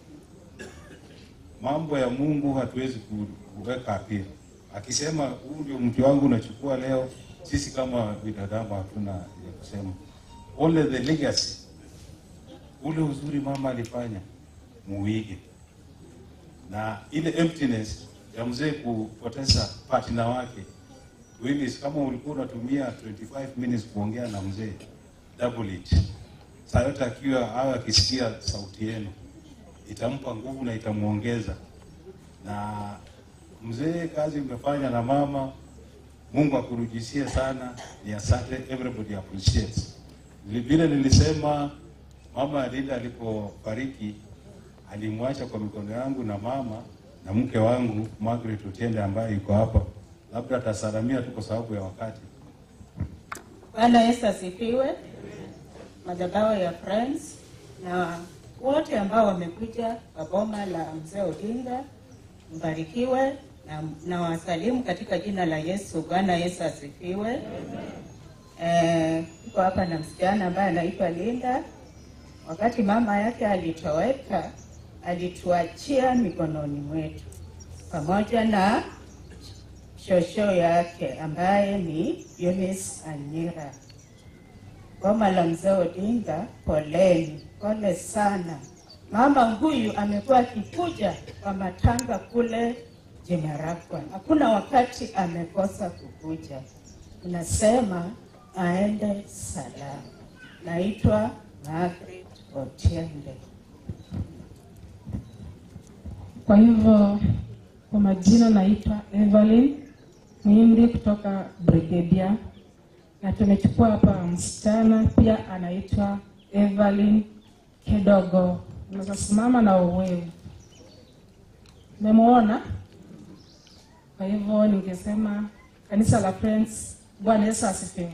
mambo ya Mungu hatuwezi ku- kuweka apili. Akisema huu ndio mti wangu unachukua leo, sisi kama binadamu hatuna ya kusema. Only the legacy, ule uzuri mama alifanya muige, na ile emptiness ya mzee kupoteza partner wake Willis, kama ulikuwa unatumia 25 minutes kuongea na mzee, double it. Saa yote akiwa awe akisikia sauti yenu itampa nguvu na itamuongeza. Na mzee, kazi umefanya na mama, Mungu akurudishie sana, ni asante, everybody appreciates. Vile vile nilisema mama Linda alipofariki alimwacha kwa mikono yangu na mama na mke wangu Margaret Otiende ambaye yuko hapa, labda atasalamia tu kwa sababu ya wakati. Bwana Yesu asifiwe. Madhabahu ya Friends na wote ambao wamekuja kwa boma la mzee Odinga, mbarikiwe na, na wasalimu katika jina la Yesu. Bwana Yesu asifiwe. Eh, tuko hapa na msichana ambaye anaitwa Linda. Wakati mama yake alitoweka, alituachia mikononi mwetu pamoja na shosho yake ambaye ni Eunice Anyira. Boma la mzee Odinga, poleni, pole sana. Mama huyu amekuwa akikuja kwa matanga kule Jimarakwa, hakuna wakati amekosa kukuja. Tunasema aende salama. Naitwa Margaret Otiende. Kwa hivyo kwa majina naitwa Evelyn Mwindi kutoka Brigedia, na tumechukua hapa msichana pia anaitwa Evelyn Kidogo. Unaweza simama na uwewe, umemwona? Kwa hivyo ningesema kanisa la Friends, Bwana Yesu asifiwe.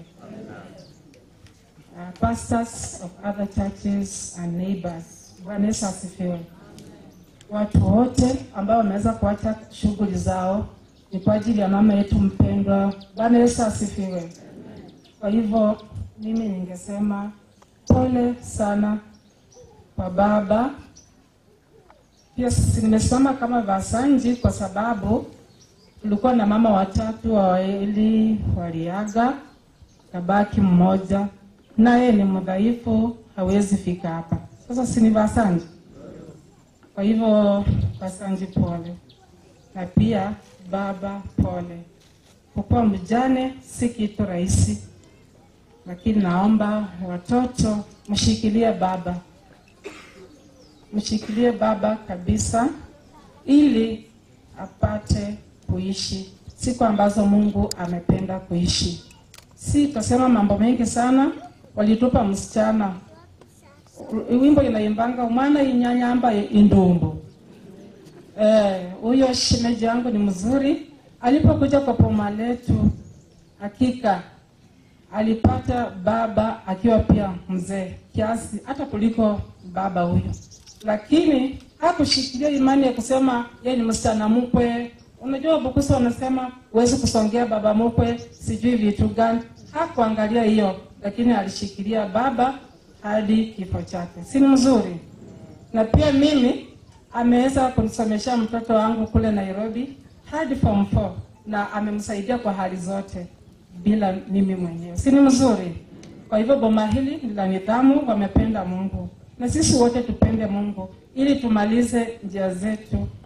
Uh, pastors of other churches and neighbors, Bwana Yesu asifiwe watu wote ambao wameweza kuacha shughuli zao ni kwa ajili ya mama yetu mpendwa. Bwana Yesu asifiwe. Kwa hivyo mimi ningesema pole sana kwa baba. Pia sisi nimesimama kama Vasanji kwa sababu tulikuwa na mama watatu, wawili waliaga, kabaki mmoja, naye ni mdhaifu, hawezi fika hapa. Sasa si ni Vasanji? Kwa hivyo Vasanji pole, na pia baba pole. Kukuwa mjane si kitu rahisi, lakini naomba watoto mshikilie baba, mshikilie baba kabisa, ili apate kuishi siku ambazo Mungu amependa kuishi. Si tutasema mambo mengi sana, walitupa msichana wimbo inaimbanga umwana inyanyamba indumbu. Eh, huyo shemeji yangu ni mzuri. Alipokuja kwa poma letu, hakika alipata baba akiwa pia mzee kiasi hata kuliko baba huyo, lakini hakushikilia imani ya kusema yeye ni msichana mkwe. Unajua Bukusa wanasema huwezi kusongea baba mkwe, sijui vitu gani. Hakuangalia hiyo, lakini alishikilia baba hadi kifo chake. Si ni mzuri? Na pia mimi ameweza kunisomesha mtoto wangu kule Nairobi hadi form 4 na amemsaidia kwa hali zote bila mimi mwenyewe. Si ni mzuri? Kwa hivyo boma hili ni la nidhamu, wamependa Mungu na sisi wote tupende Mungu ili tumalize njia zetu,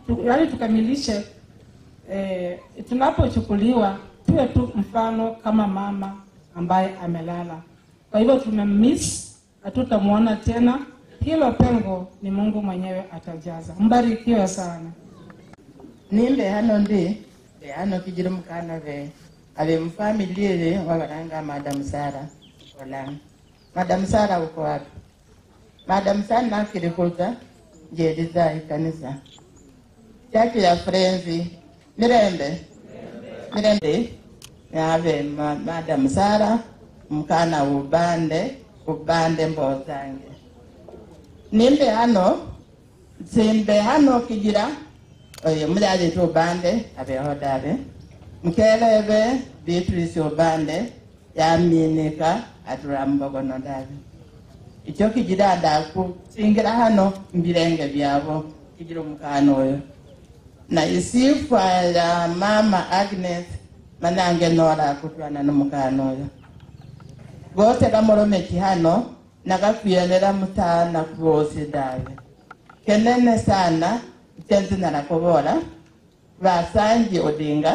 tu, yaani tukamilishe eh, tunapochukuliwa tuwe tu mfano kama mama ambaye amelala. Kwa hivyo tumemiss, hatutamwona tena. Hilo pengo ni Mungu mwenyewe atajaza. Mbarikiwe sana. nimbe hano ndi be hano kijiro mukana be abe mfamiliere wabaranga madam sara olang madam sara uko wapi madam sara nakirikuza njeriza ikanisa chachu ya frenzi mirembe mirembe yabe ma, madam sara mkana ubande ubande mbozange nimbe hano simbe hano kijira oyo mulyaje tu obande abeho dabe mukelebe beatrice obande yaminika atula mubogono dabe ikyo kijira ndakusingira hano mbirenge byabo kijira omukana oyo na isifwa ya mama agnes manange nora akutwana n'omukana oyo gose gamoromeki hano nagakwiyonera mutana kubosi dabe kenene sana tenzina nakobola basanji odinga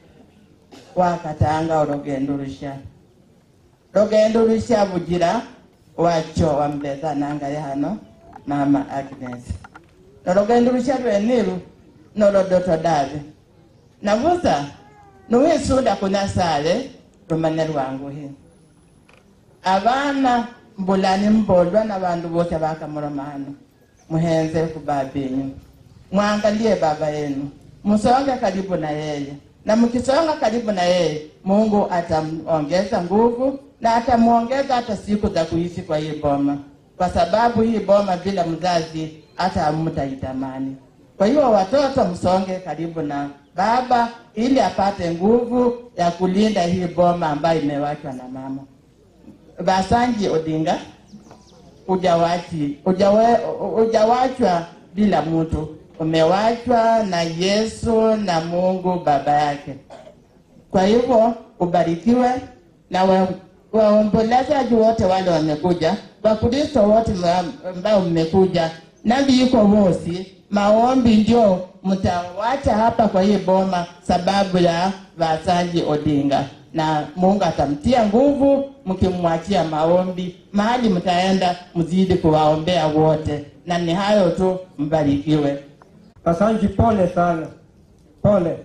wakatanga olugendo lusha lugendo lusha bugira wacho wamuleza nangaye hano mama agnes nolugendo lusha lwenilu nolodoto dabe nabuza nuwisunda kunasale lumane lwanguhi abana mbulani mbolwa na bandu bose bakamuloma hano muhenze ku baba yenyu mwangalie baba yenu msonge karibu na yeye na mkisonga karibu na yeye mungu atamuongeza nguvu na atamuongeza hata siku za kuishi kwa hii boma kwa sababu hii boma bila mzazi hata hamtaitamani kwa hiyo watoto msonge karibu na baba ili apate nguvu ya kulinda hii boma ambayo imewachwa na mama basanji odinga ujawachi ujawe, ujawachwa bila mtu umewachwa na yesu na mungu baba yake kwa hivyo ubarikiwe na wa- waombolezaji wote wale wamekuja wakristo wote mwa- ambao mmekuja na viko vosi maombi ndio mtawacha hapa kwa hii boma sababu ya vasanji odinga na mungu atamtia nguvu mkimwachia maombi mahali mtaenda mzidi kuwaombea wote na ni hayo tu mbarikiwe Kasanji, pole sana, pole.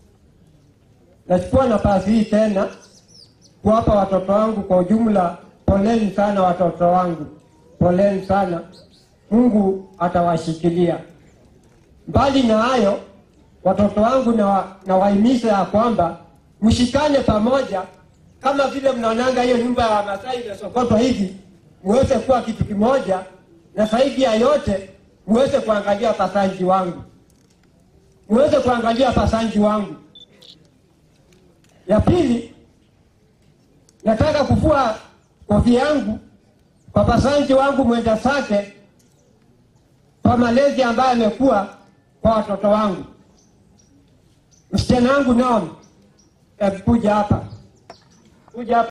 Nachukua nafasi hii tena kuwapa watoto wangu kwa ujumla, poleni sana watoto wangu, poleni sana. Mungu atawashikilia. Mbali na hayo, watoto wangu na, na wahimiza ya kwamba mshikane pamoja, kama vile mnaonanga hiyo nyumba ya Wamasai imesokotwa hivi, muweze kuwa kitu kimoja, na zaidi ya yote muweze kuangalia pasanji wangu, muweze kuangalia pasanji wangu. Ya pili, nataka kufua kofia yangu kwa pasanji wangu mwenda sake kwa malezi ambayo amekuwa kwa watoto wangu. Msichana wangu Naomi, hebu kuja hapa, kuja hapa.